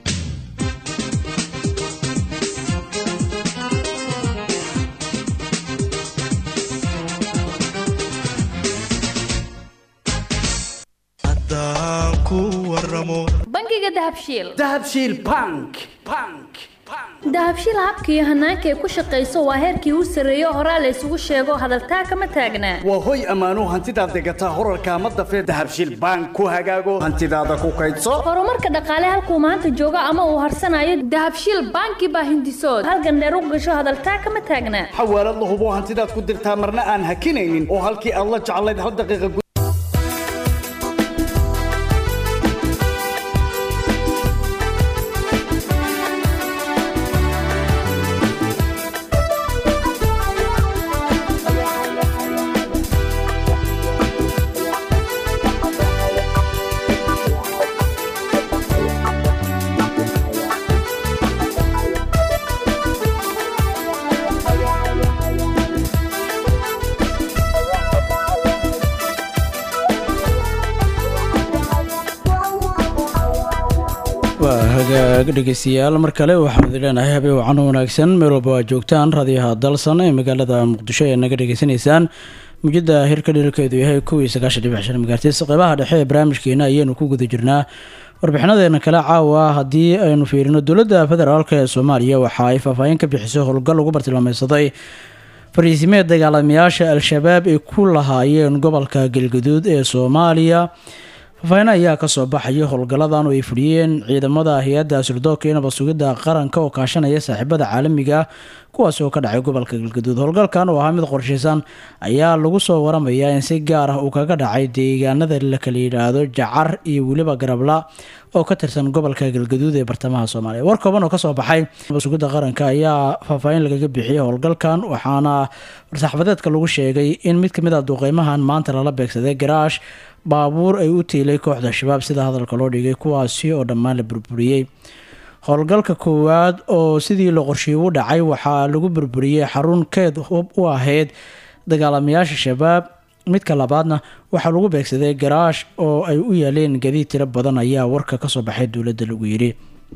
bangiga dahabshiil dahabshiil bank bank dahabshiil habka iyo hanaanka ay ku shaqayso waa heerkii u sarreeyo horaa la isugu sheego hadaltaa kama taagnaa waa hoy ammaanuu hantidaad degataa horarkaa ma dafee dahabshiil bank ku hagaago hantidaada ku kaydso horumarka dhaqaale halkuu maanta joogo ama uu harsanayo dahabshiil banki baa hindisood halgandheer u gasho hadaltaa kama taagnaa xawaalad la hubo hantidaad ku dirtaa marna aan hakinaynin oo halkii aad la jeclayd hal daqiiqa waa hagaag dhegeystayaal mar kale waxaan idin leenahay habeen wacan wanaagsan meel walba waa joogtaan raadiyaha dalsan ee magaalada muqdisho ee naga dhegeysanaysaan mujada hirka dhirarkeedu yahay kuwii sagaashan dhibic shan megaartis qeybaha dhexe ee barnaamijkeena ayaynu ku guda jirnaa warbixinadeena kale caawa haddii aynu fiirino dowladda federaalk ee soomaaliya waxa ay faahfaahin ka bixisay howlgal lagu bartilmaameysaday fariisimeed dagaalamayaasha al-shabaab ay ku lahaayeen gobolka galgaduud ee soomaaliya faahfaahin ayaa kasoo baxaya howlgalladan oo ay fuliyeen ciidamada hay-adda sirdoonka iyo nabad sugidda qaranka oo kaashanaya saaxiibada caalamiga ah kuwaas oo ka dhacay gobolka galgaduud howlgalkan oo ahaa mid qorshaysan ayaa lagu soo waramayaa in si gaar ah uu kaga dhacay deegaanada la kala yidhaahdo jacar iyo weliba garabla oo ka tirsan gobolka galgaduud ee bartamaha soomaaliya war kooban oo kasoo baxay nabad sugidda qaranka ayaa faahfaahin lagaga bixiyay howlgalkan waxaana war-saxaafadeedka lagu sheegay in mid kamid ah duqeymahan maanta lala beegsaday garaash baabuur ay u tiilay kooxda shabaab sida hadalka loo dhigay kuwaasi oo dhammaan la burburiyey howlgalka koowaad oo sidii la qorshiye u dhacay waxaa lagu burburiyey xarun keed hub u ahayd dagaalamayaasha shabaab midka labaadna waxaa lagu beegsaday garaash oo ay u yaaleen gadiid tiro badan ayaa warka kasoo baxay dowladda lagu yidhi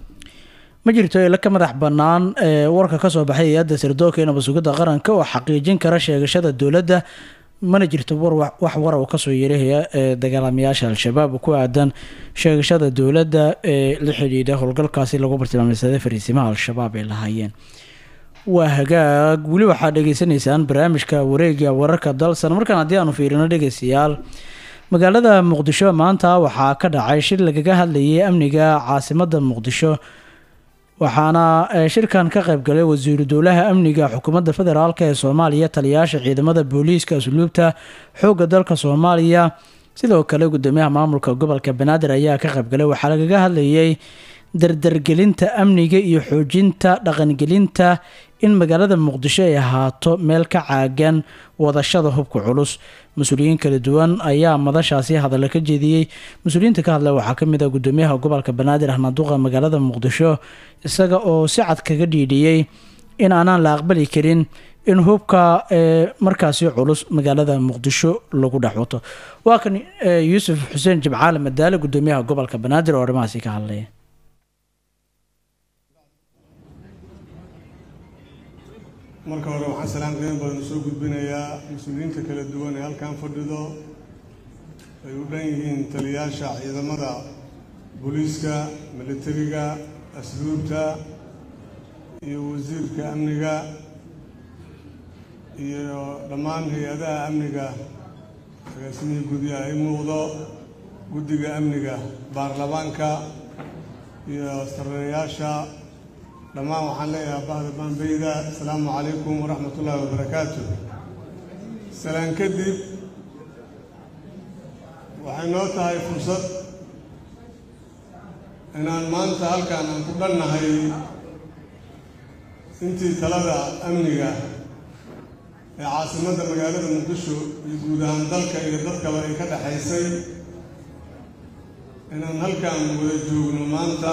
ma jirto ila ka madax bannaan ee warka kasoo baxay hay-adda sirdoonka iyo nabad sugidda qaranka oo xaqiijin kara sheegashada dowladda mana jirto war wax wara uu kasoo yeerahaya ee dagaalamayaasha al-shabaab ku aadan sheegashada dowladda ee la xidhiidha howlgalkaasi lagu bartilmaameysaday fariisimaha al-shabaab ay lahaayeen waa hagaag weli waxaad dhegeysaneysaan barnaamijka wareega wararka dalsan markaan haddii aanu fiirino dhegeystayaal magaalada muqdisho maanta waxaa ka dhacay shir lagaga hadlayay amniga caasimada muqdisho waxaana shirkan ka qayb galay wasiiru dowlaha amniga xukuumadda federaalk ee soomaaliya taliyayaasha ciidamada booliiska asluubta xoogga dalka soomaaliya sidoo kale gudoomiyaha maamulka gobolka banaadir ayaa ka qaybgalay waxaa lagaga hadlayay dardargelinta amniga iyo xoojinta dhaqangelinta in magaalada muqdisho ay ahaato meel ka caagan wadashada hubka culus mas-uuliyiin kala duwan ayaa madashaasi hadalla ka jeediyey mas-uuliyiinta ka hadlay waxaa kamid ah gudoomiyaha gobolka banaadir ahnaduqa magaalada muqdisho isaga oo si cad kaga dhiidhiyey in aanaan la aqbali karin in hubka markaasi culus magaalada muqdisho lagu dhex wato waa kan yuusuf xuseen jimcaale madaale gudoomiyaha gobolka banaadir oo arrimahaasi ka hadlaya marka hore waxaan salaan qiimo badan usoo gudbinayaa mas-uuliyiinta kala duwan ee halkan fadhido ay u dhan yihiin taliyaasha ciidamada booliiska militariga asluubta iyo wasiirka amniga iyo dhammaan hay-adaha amniga agaasimihii gudyaha ay muuqdo guddiga amniga baarlamaanka iyo sarreeyaasha dhammaan waxaan leeyahay bahda baanbeyda asalaamu calaykum waraxmat ullaahi wabarakaatu salaan kadib waxay noo tahay fursad inaan maanta halkaan aan ku dhannahay intii talada amniga ee caasimadda magaalada muqdisho iyo guud ahaan dalka iyo dadkaba ay ka dhexaysay inaan halkaan wada joogno maanta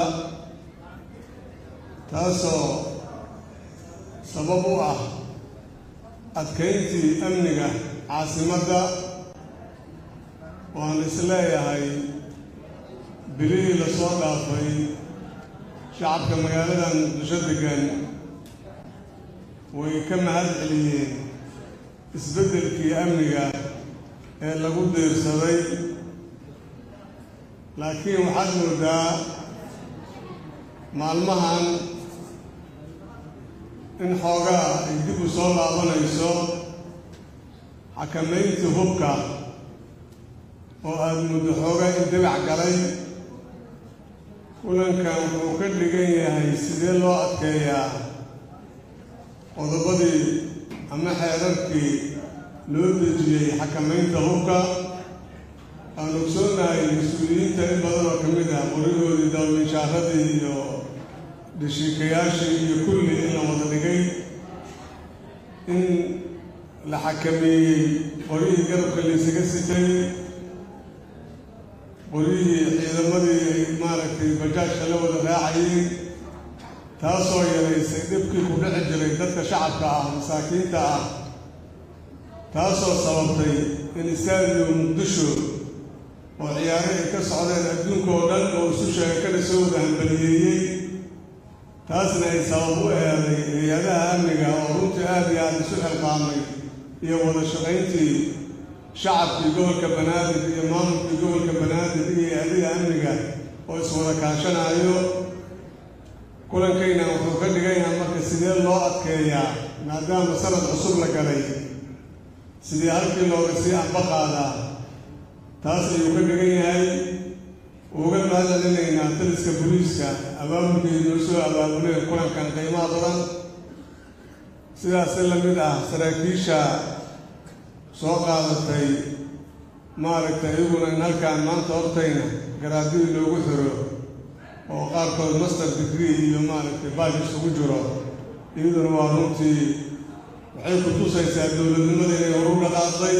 taasoo sabab u ah adkayntii amniga caasimadda waan isleeyahay bilihii lasoo dhaafay shacabka magaalada muqdisho degan way ka mahad celiyeen isbeddelkii amniga ee lagu diirsaday laakiin waxaad moodaa maalmahan in xoogaa ay dib u soo laabanayso xakamayntii hubka oo aada muddo xoogaa in dibac galay kulankan wuxuu ka dhigan yahay sidee loo adkeeyaa qodobadii ama xeerarkii loo dejiyey xakamaynta hubka aan ogsoonahay mas-uuliyiinta in badan oo ka mid ah qorigoodii dawalminshaaradii iyo dhashiikayaashii iyo kulli in la wada dhigay in la xakameeyey qoryihii garabka laysaga sitay qoryihii ciidamadii ay maaragtay bajaajka la wada raacayeen taasoo yaraysay dhibkii ku dhici jiray dadka shacabka ah masaakiinta ah taasoo sababtay in istaadiyo muqdisho oo ciyaare ay ka socdeen adduunka oo dhan oo isu sheega kana soo wada hambaliyeeyey taasna ay sabab u eeday hay-adaha amniga oo runtii aada iyo aada isu xilqaamay iyo wada shaqayntii shacabkii gobolka banaadir iyo maamulkii gobolka banaadir iyo hay-adiga amniga oo iswada kaashanaayo kulankayna wuxuu ka dhigan yahay marka sidee loo adkeeyaa maadaama sanad cusub la galay sidii halkii looga sii anba qaadaa taas ayuu ka dhigan yahay uga mahad celinaynaa taliska booliiska abaabulkii noo soo abaabuleen kulankan qiimaha badan sidaasi la mid ah saraakiisha soo qaadatay maaragtay iyaguna in halkaan maanta hortayna garaadidii loogu xiro oo qaarkood master degree iyo maaragtay baaj isugu jiro iyaduna waa runtii waxay ku tusaysaa dowladnimada inay horu dhaqaaqday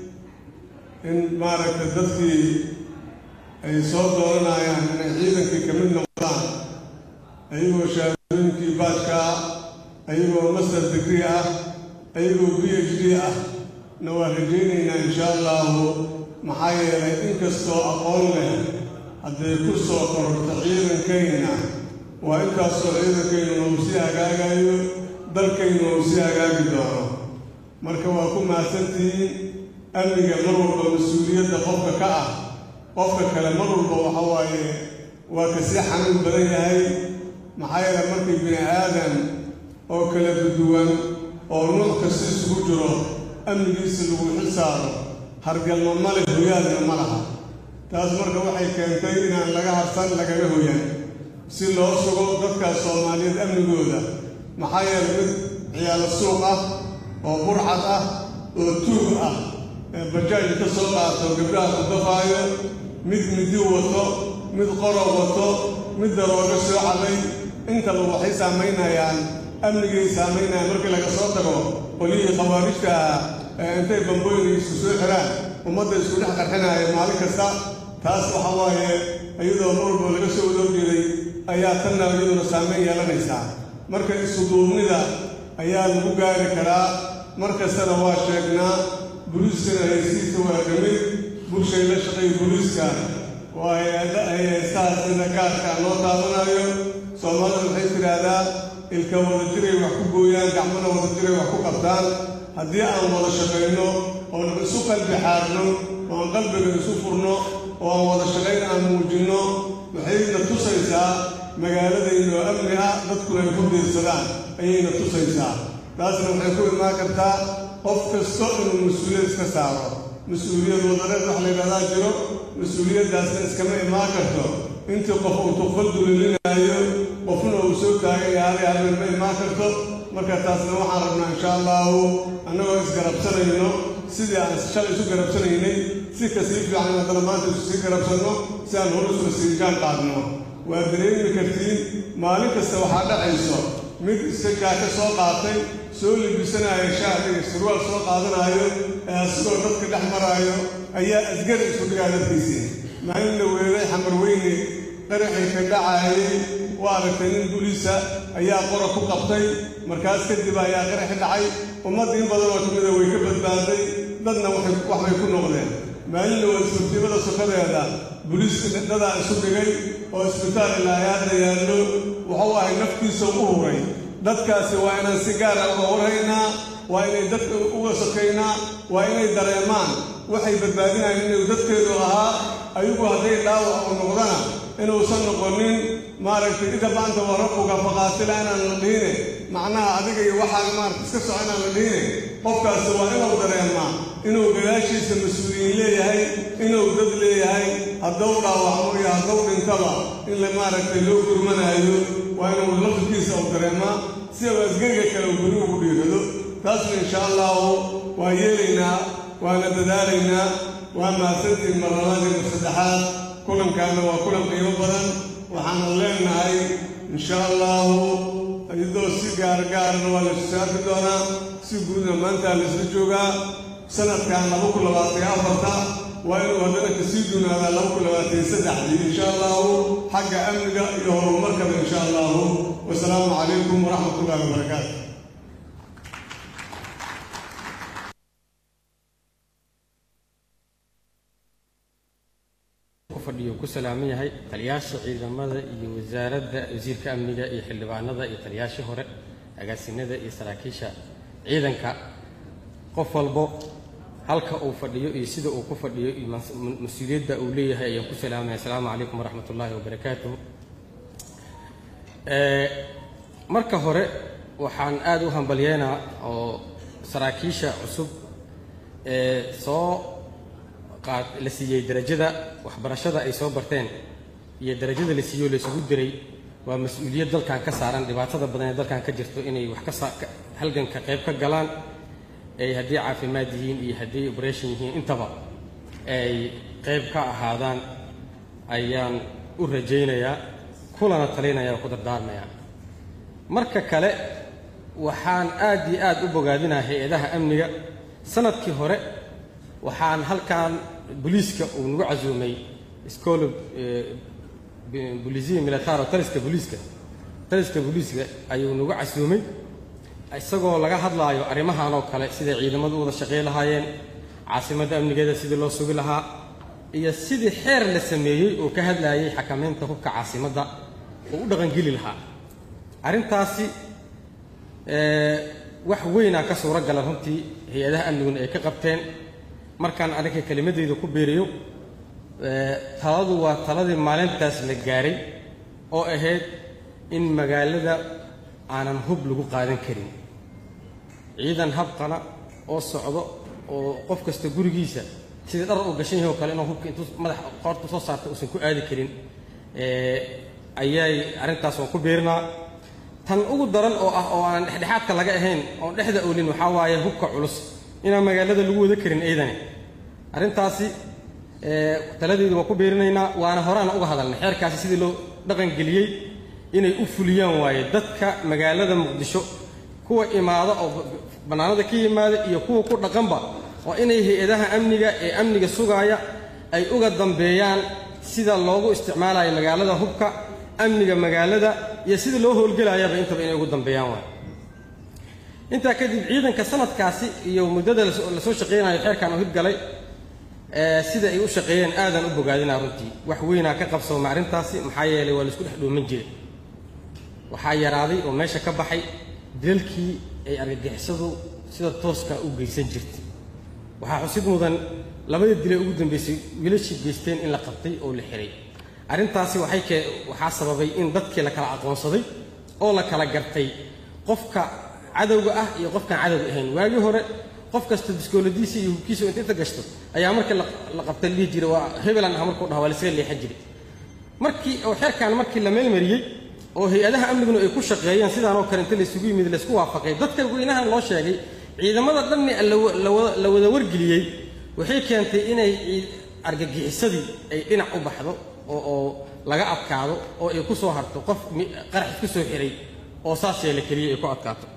in maaragtay dadkii ay soo dooranayaan inay ciidankii ka mid noqdaan ayagoo shahaadooyinkii baajka ah ayagoo master degree ah ayagoo b h d ah na waa rajaynaynaa insha allahu maxaa yeelay inkastoo aqoon leh hadday ku soo kororto ciidankayna waa intaasoo ciidankaynuna uu sii hagaagayo dalkaynuna uu sii hagaagi doono marka waa ku mahadsantihiin amniga mar walba mas-uuliyadda qofka ka ah qofka kale mar walba waxa waaye waa ka sii xanuun badan yahay maxaa yeele markii bini aadan oo kala duduwan oo nuuc kasta isugu jiro amnigiisa lagu xisaaro hargalma male hoyaadna ma laha taas marka waxay keentay inaan laga harsan lagaga hoyan si loo sugo dadka soomaaliyeed amnigooda maxaa yeelay mid ciyaalo suuq ah oo burcad ah oo tuug ah ee bajaaj ka soo qaato gabdhaha ku dafaayo mid midi wato mid qorob wato mid daroogo soo caday intaba waxay saamaynayaan amnigay saamaynayaan markii laga soo tago qolihii khawaarijta ah ee intay bambooyin isku soo xiraan ummadda isku dhex qarxinaya maalin kasta taas waxa waaye iyadoo mar walba laga soo wadoo jeeday ayaa tanna iyaduna saamayn yeelanaysaa marka isuduubnida ayaa lagu gaari karaa mar kastana waa sheegnaa buliiskana haysiisa waa ka mid bulshay la shaqeeya buliiska waa hay-ada hay-haystaha sida gaarka loo taabanayo soomaalida waxay tidhaahdaa ilka wada jiray wax ku gooyaan gacmana wada jiray wax ku qabtaan haddii aan wada shaqayno oon isu qalbi xaarno oon qalbiga isu furno oo aan wada shaqayn aan muujinno waxayna tusaysaa magaaladayno amni ah dadkuna ay ku diirsadaan ayayna tusaysaa taasna waxay ku imaan kartaa qof kasto inuu mas-uuliyad iska saaro mas-uuliyad wadareed wax laydhahdaa jiro mas-uuliyaddaasna iskama imaan karto intii qof uu tuqfal dulilinaayo qofna uu soo taagay haalay habeen ma imaan karto marka taasna waxaan rabnaa insha allahu annagoo isgarabsanayno sidii aan shalay isu garabsanaynay si kasii fiican haddana maanta isu sii garabsanno si aan hor isla siigaan qaadno waa dareemi kartiin maalin kasta waxaa dhacayso mid isagaa ka soo qaatay soo libisanaayo shaar iyo surwaal soo qaadanaayo ee asigoo dadka dhex maraayo ayaa asgari isu dhigaa dadkiisii maalin la weeday xamar weyne qaraxii ka dhacaayay waa aragtay nin buliisa ayaa qora ku qabtay markaas kadib ayaa qaraxi dhacay ummad in badan oo kamida way ka badbaaday dadna waxbay ku noqdeen maalin la wada suurtiibada sokadeeda buliiska dadaa isu dhigay oo isbitaal ilaayaadda yaallo wuxuu ahay naftiisa u huray dadkaasi waa inaan si gaara uga warhaynaa waa inay dadka uga sokaynaa waa inay dareemaan waxay badbaadinayaan inuu dadkeedu ahaa ayagu hadday dhaawac u noqdana inuusan noqonin maaragtay ida maanta waa rabbuga faqaatila inaan la dhihine macnaha adiga iyo waxaaga maaragta iska soco inaan la dhihine qofkaasi waa inuu dareemaa inuu gadaashiisa mas-uuliyiin leeyahay inuu dad leeyahay hadduu dhaawacmo iyo hadduu dhintaba in la maaragtay loo gurmanaayo waa inuu laftirkiisa uu dareemaa si uu asgariga kale uu guri ugu dhiirado taasna insha allahu waa yeelaynaa waana dadaalaynaa waa mahadsantiin marlabaadii mar saddexaad kulankaana waa kulan qiimo badan waxaana leenahay insha allahu iyadoo si gaargaarana waa laysu saarki doonaa si guudna maanta laysla joogaa sanadkan laba kun labaatan iyo afarta waa inuu haddana kasii duunaadaa laba kun labaatan iyo saddexdii insha allahu xagga amniga iyo horumarkaba insha allahu wasalaamu calaykum waraxmat ullahi wabarakaatu fadhiyo ku salaaman yahay taliyaasha ciidamada iyo wasaaradda wasiirka amniga iyo xildhibaanada iyo taliyaashii hore agaasinada iyo saraakiisha ciidanka qof walbo halka uu fadhiyo iyo sida uu ku fadhiyo iyo mas-uuliyadda uu leeyahay ayaan ku salaamaya asalaamu calaykum waraxmat ullaahi wabarakaatuh marka hore waxaan aad u hambalyeynaa oo saraakiisha cusub ee soo la siiyey darajada waxbarashada ay soo barteen iyo darajada la siiyo laysugu diray waa mas-uuliyad dalkan ka saaran dhibaatada badan ee dalkan ka jirto inay wax ka halganka qayb ka galaan ay haddii caafimaad yihiin iyo haddii operation yihiin intaba ay qayb ka ahaadaan ayaan u rajaynayaa kulana talinaya oo ku dardaarmayaa marka kale waxaan aad iyo aad u bogaadinaa hay-adaha amniga sanadkii hore waxaan halkan booliiska uu nagu casuumay iskoolo bolisiya militaro taliska booliiska taliska booliiska ayuu nagu casuumay isagoo laga hadlaayo arrimahan oo kale siday ciidamadu u wada shaqey lahaayeen caasimadda amnigeeda sidii loo sugi lahaa iyo sidii xeer la sameeyey oo ka hadlaayay xakamaynta hubka caasimadda oo u dhaqangeli lahaa arrintaasi wax weynaa ka suuro gala runtii hay-adaha amniguna ay ka qabteen markaan aniga kelimadeyda ku beeriyo taladu waa taladii maalintaas la gaaray oo ahayd in magaalada aanan hub lagu qaadan karin ciidan habqana oo socdo oo qof kasta gurigiisa sidii dhar uu gashan yahay oo kale inuu hubka intuu madax qoorta soo saarta uusan ku aadi karin ayay arrintaas waan ku biirinaa tan ugu daran oo ah oo aan dhexdhexaadka laga ahayn oon dhexda oolin waxaa waaye hubka culus inaan magaalada lagu wada karin ciidane arrintaasi ee, taladeedu waan ku biirinaynaa waana horaana uga hadalnay xeerkaasi sidii loo dhaqangeliyey inay u fuliyaan waaye dadka magaalada muqdisho kuwa imaada oo bannaanada ka yimaada iyo kuwa ku dhaqanba waa inay hay-adaha amniga ee amniga sugaaya ay uga dambeeyaan sida loogu isticmaalayo magaalada hubka amniga magaalada iyo sida loo howlgelayaba intaba inay ugu dambeeyaan waay intaa kadib ciidanka sanadkaasi iyo muddada lasoo lasoo shaqaynayo xeerkan u hirgalay ee sida ay u shaqeeyeen aadan u bogaadinaa runtii wax weynaa ka qabsooma arrintaasi maxaa yeelay waa laisku dhex dhooman jiray waxaa yaraaday oo meesha ka baxay dilalkii ay argagixisadu sida tooska u geysan jirtay waxaa xusid mudan labada dile ugu dambeysay wiilashii geysteen in la qabtay oo la xiray arrintaasi waxay kee waxaa sababay in dadkii la kala aqoonsaday oo la kala gartay qofka cadowga ah iyo qofkaan cadowga ahayn waagii hore qof kasta biskooladiisa iyo hubkiisa inta inta gashto ayaa markii la la qabta la dhihi jiray waa hebelan ah markuu dhaha waa la iskaga leexan jiray markii oo xeerkan markii la meelmariyey oo hay-adaha amniguna ay ku shaqeeyeen sidaan oo kale inta laysugu yimid laysku waafaqay dadka weynahan loo sheegay ciidamada dhanni la wa- la wada- la wada wargeliyey waxay keentay inay cii- argagixisadii ay dhinac u baxdo oo oo laga adkaado oo ay ku soo harto qof mi- qarax ku soo xiray oo saas yeela keliya ay ku adkaato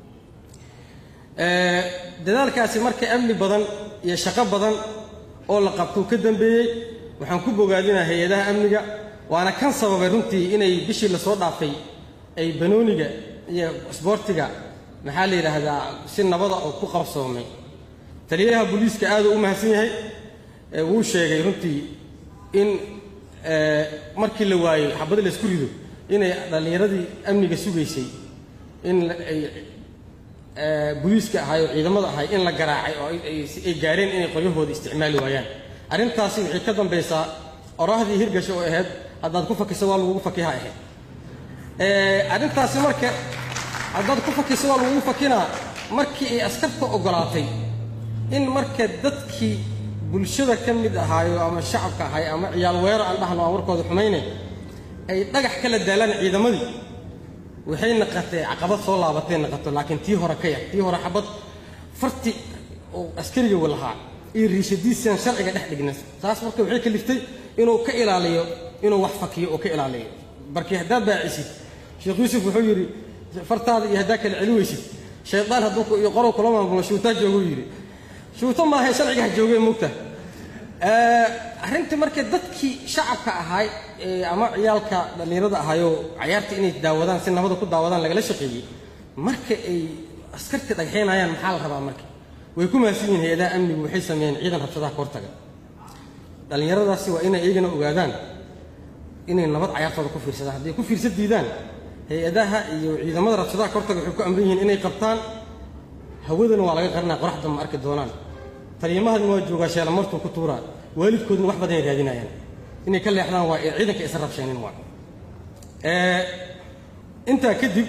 Ee, dadaalkaasi marka amni badan iyo shaqo badan oo la qabtuu ka dambeeyey waxaan ku bogaadinaa hay-adaha amniga waana kan sababay runtii inay bishii lasoo dhaafay ay banooniga iyo isboortiga maxaa la yidhaahdaa si nabada oo ku qabsoomay taliyaha booliiska aad uu u mahadsan yahay ee wuu sheegay runtii in ee, markii la waayey xabada laysku rido inay dhallinyaradii amniga sugaysay in la- ay ee, booliiska ahay oo ciidamada ahay in la garaacay oo ay- ay si- ay gaareen inay qoryahooda isticmaali waayaan arrintaasi waxay ka dambaysaa oraahdii hirgasho oo ahayd haddaad ku fakiso waa lagugu fakiha ahayd Ee, arrintaasi marka haddaad ku fakiso waa lagugu fakinaa markii ay askarta ogolaatay in marka dadkii bulshada ka mid ahaayo ama shacabka ahay ama ciyaal weero aan dhahno aan warkooda xumayne ay dhagax kala daalaan ciidamadii waxay naqatay caqabad soo laabatay naqato laakiin tii hore ka yar tii hore xabad farti oo askariga lahaa iyo riishadiisaan sharciga dhex dhigna taas marka waxay kaliftay inuu ka ilaaliyo inuu wax fakiyo oo ka ilaaliyo markii haddaad baacisid sheekh yuusuf wuxuu yidhi fartaada iyo haddaa kala celi weysid shaydaan hadduu ku- iyo qorow kula maamulo shuutaa jooguu yidhi shuuto maahay sharciga ha joogee moogta arrintii marka dadkii shacabka ahaay ee ama ciyaalka dhallinyarada ahaayoo cayaarta inay daawadaan si nabada ku daawadaan lagala shaqeeyey marka ay askartii dhagxeynayaan maxaa la rabaa marka way ku mahadsan yihiin hay-adaha amnigu waxay sameeyeen ciidan rabshadaha ka hortaga dhallinyaradaasi waa inay iyagana ogaadaan inay nabad cayaartooda ku fiirsadaan hadday ku fiirsa diidaan hay-adaha iyo ciidamada rabshadaha ka hortaga waxay ku amran yihiin inay qabtaan hawadana waa laga qarinaa qoraxda ma arki doonaan taliimahadna waa joogaa sheelamartuu ku tuuraa waalidkoodna wax badan ay raadinayaan inay ka leexdaan waa ee ciidanka isa rabsheenin waa Ee, intaa kadib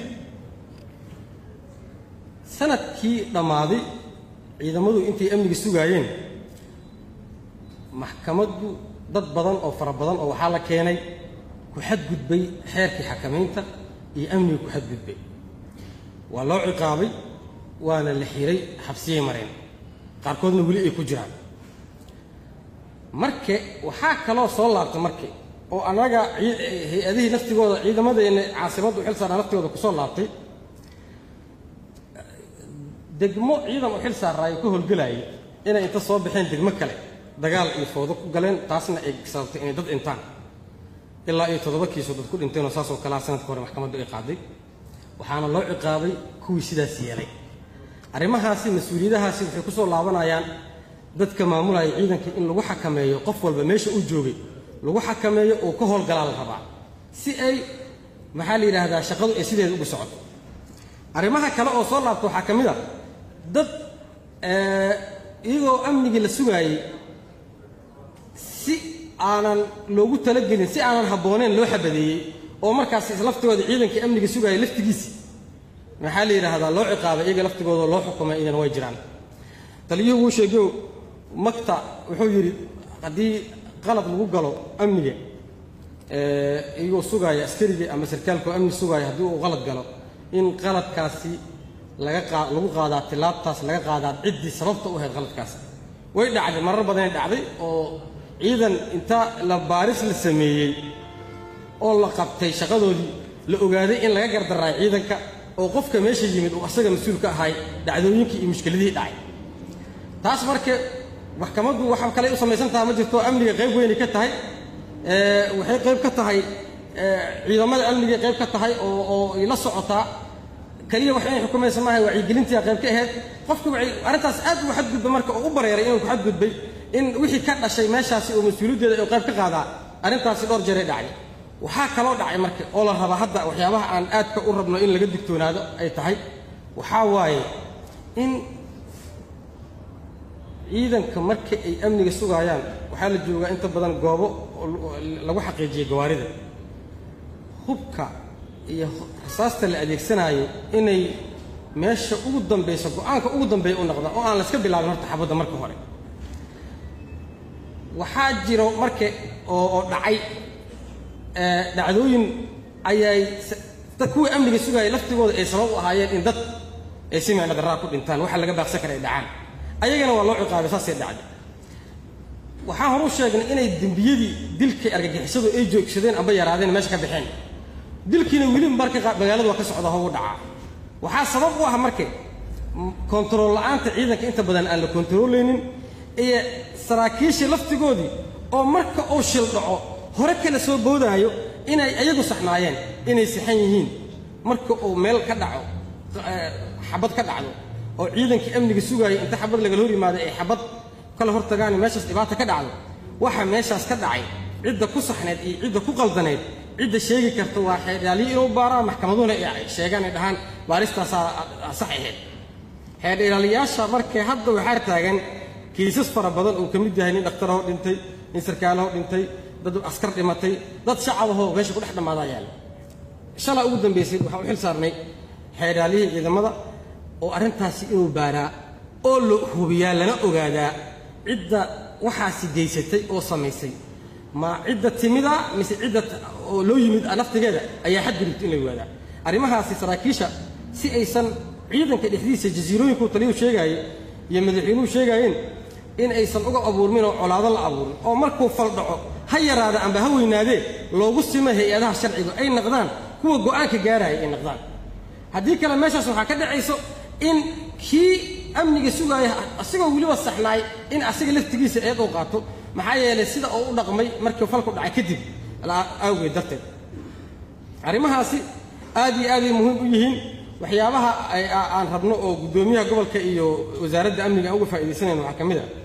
sanadkii dhammaaday ciidamadu intay amniga sugaayeen maxkamaddu dad badan oo fara badan oo waxaa la keenay ku xadgudbay xeerkii xakamaynta iyo amniga ku xadgudbay waa loo ciqaabay waana la xiray xabsiyay mareen qaarkoodna weli ay ku jiraan marke waxaa kaloo soo laabtay marke oo annaga cii- hay-adihii naftigooda ciidamadeena caasimaddu xil saaraa naftigooda ku soo laabtay degmo ciidan u xil saaraayo ka howlgelayay inay inta soo baxeen degmo kale dagaal iyo foodo ku galeen taasna ay sababtay inay dad dhintaan ilaa iyo toddoba kiisoo dad ku dhinteenoo saasoo kalea sanadka hore maxkamaddu ay qaaday waxaana loo ciqaabay kuwii sidaas yeelay arrimahaasi mas-uuliyadahaasi waxay ku soo laabanayaan dadka maamulaya ciidanka in lagu xakameeyo qof walba meesha uu joogay lagu xakameeyo oo ka howlgalaa la rabaa si ay maxaa la yidhaahdaa shaqadu ay sideeda ugu socoto arrimaha kale oo soo laabta waxaa ka mid a dad ee, iyagoo amnigii la sugaayey si aanan loogu talagelin si aanan habbooneen loo xabadeeyey oo markaas laftigooda ciidankii amniga sugaayay laftigiisi maxaa la yidhaahdaa loo ciqaabay iyaga laftigooda loo xukumay idan way jiraan taliyuhu wuu sheegayo makta wuxuu yidhi haddii qalad lagu galo amniga iyagoo sugaaya askarigii ama sarkaalka oo amni sugaaya haddii uu qalad galo in qaladkaasi laga qaa lagu qaadaa tilaabtaas laga qaadaa ciddii sababta u ahayd qaladkaas way dhacday marar badanay dhacday oo ciidan inta la baaris la sameeyey oo la qabtay shaqadoodii la ogaaday in laga gardaraayo ciidanka oo qofka meesha yimid uu asaga mas-uul ka ahay dhacdooyinkii iyo mushkiladihii dhacay taas marka maxkamaddu waxa kale u samaysan taha ma jirto amniga qayb weynay ka tahay waxay qayb ka tahay ciidamada amnigay qayb ka tahay oo oo ay la socotaa kaliya wax inay xukumaysa maaha wacyigelintii qayb ka ahayd qofka waxay arrintaas aad u xadgudbay marka oo u bareeray inuu ku xadgudbay in wixii ka dhashay meeshaasi oo mas-uuliyaddeeda ay qayb ka qaadaa arrintaasi dhowr jeeray dhacday waxaa kaloo dhacay marka oo la rabaa hadda waxyaabaha aan aadka u rabno in laga digtoonaado ay tahay waxaa waaye in ciidanka marka ay amniga sugaayaan waxaa la joogaa inta badan goobo lagu xaqiijiya gawaarida hubka iyo rasaasta la adeegsanaayo inay meesha ugu dambayso go-aanka ugu dambeeya u noqda oo aan la iska bilaabin horta xabadda marka hore waxaa jiro marka oo oo dhacay dhacdooyin ayay dad kuwii amniga sugaayay laftigooda ay sabab u ahaayeen in dad ay si micno darraa ku dhintaan waxa laga baaqsan kara ay dhacaan ayagana waa loo ciqaabay saasay dhacday waxaan horu sheegnay inay dembiyadii dilkay argagixisadu ay joogsadeen amba yaraadeen meesha ka baxeen dilkiina weli marka magaalada waa ka socda hogu dhacaa waxaa sabab u ah marka kontarool la'aanta ciidanka inta badan aan la kontarooleynin iyo saraakiishii laftigoodii oo marka uu shil dhaco hore kala soo boodaayo inay ayagu saxnaayeen inay saxan yihiin marka uu meel ka dhaco xabad ka dhacdo oo ciidankii amniga sugaaya inta xabad lagala hor yimaado ay xabad kala hortagaan meeshaas dhibaata ka dhacdo waxa meeshaas ka dhacay cidda ku saxneed iyo cidda ku qaldaneed cidda sheegi karta waa xeerdhaalyo inuu baaraan maxkamaduhuna ay sheegaan ay dhahaan baaristaasaa sax ahayd xeerdheelaaliyaasha markay hadda waxaa taagan kiisas fara badan uu ka mid yahay nin dhakhtarahoo dhintay nin sarkaalahoo dhintay dad askar dhimatay dad shacabahoo meesha ku dhex dhammaadaa yaalla shalaa ugu dambaysay waxaan u xil saarnay xeerdhaaliyihii ciidamada oo arrintaasi inuu baaraa oo la hubiyaa lana ogaadaa cidda waxaasi geysatay oo samaysay ma cidda timida mise cidda oo loo yimid naftigeeda ayaa xadgudubta in la ogaadaa arrimahaasi saraakiisha si aysan ciidanka dhexdiisa jasiirooyinkuu taliyuu sheegaayey iyo madaxweynuhu sheegaayeen in aysan uga abuurmin oo colaado la abuurin oo markuu fal dhaco ha yaraada amba ha weynaadee loogu simo hay-adaha sharciga ay naqdaan kuwa go'aanka gaaraya ay naqdaan haddii kale meeshaas waxaa ka dhacayso in kii amniga sugaaya asigoo weliba saxnaay in asiga laftigiisa eed uu qaato maxaa yeelay sida uu u dhaqmay markii falku dhacay kadib awgeed darteed arrimahaasi aad iyo aaday muhiim u yihiin waxyaabaha aan rabno oo guddoomiyaha gobolka iyo wasaaradda amniga aan uga faa'iidaysanayno waxaa ka mid a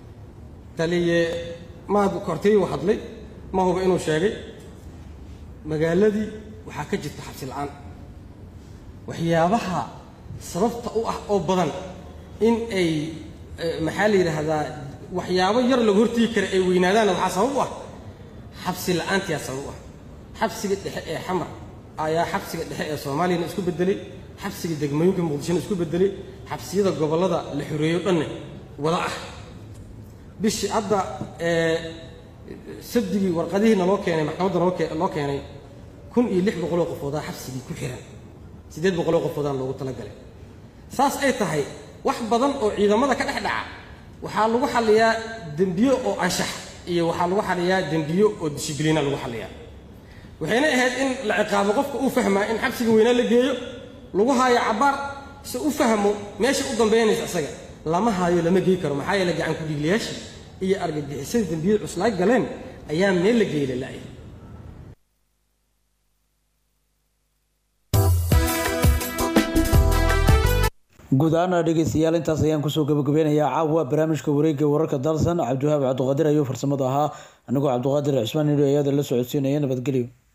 taliye maad kortayuu hadlay ma huba inuu sheegay magaaladii waxaa ka jirta xabsi la'aan waxyaabaha sababta u ah oo badan in ay maxaa la yidhaahdaa waxyaabo yar lagu hortigi kara ay weynaadaanna waxaa sabab u ah xabsi la'aantiyaa sabab u ah xabsiga dhexe ee xamar ayaa xabsiga dhexe ee soomaaliyana isku beddelay xabsiga degmooyinka muqdishona isku beddelay xabsiyada gobollada la xoreeyo dhanne wada ah bishii hadda sabdigii warqadihiina loo keenay maxkamadda loo keenay kun iyo lix boqoloo qofoodaa xabsigii ku xiran siddeed boqoloo qofoodaan loogu talagalay saas ay tahay wax badan oo ciidamada ka dhex dhaca waxaa lagu xalliyaa dembiyo oo anshax iyo waxaa lagu xalliyaa dembiyo oo dishibliina lagu xalliyaa waxayna ahayd in la ciqaabo qofka uu fahmaa in xabsiga weynaa la geeyo lagu haayo cabbaar se u fahmo meesha u dambaynaysa isaga lama haayo lama geey karo maxaa yeele gacan ku-dhiiglayaashii iyo argagixisadii dembiyada cuslaay galeen ayaa meel la geeyla la'ya guud ahaana dhegeystayaal intaas ayaan kusoo gabagabeynayaa caawa barnaamijka wareegga wararka dalsan cabdiwahaab cabdiqaadir ayuu farsamada ahaa anigoo cabdiqaadir cismaan nidho ayaada la socodsiinaya nabadgelyo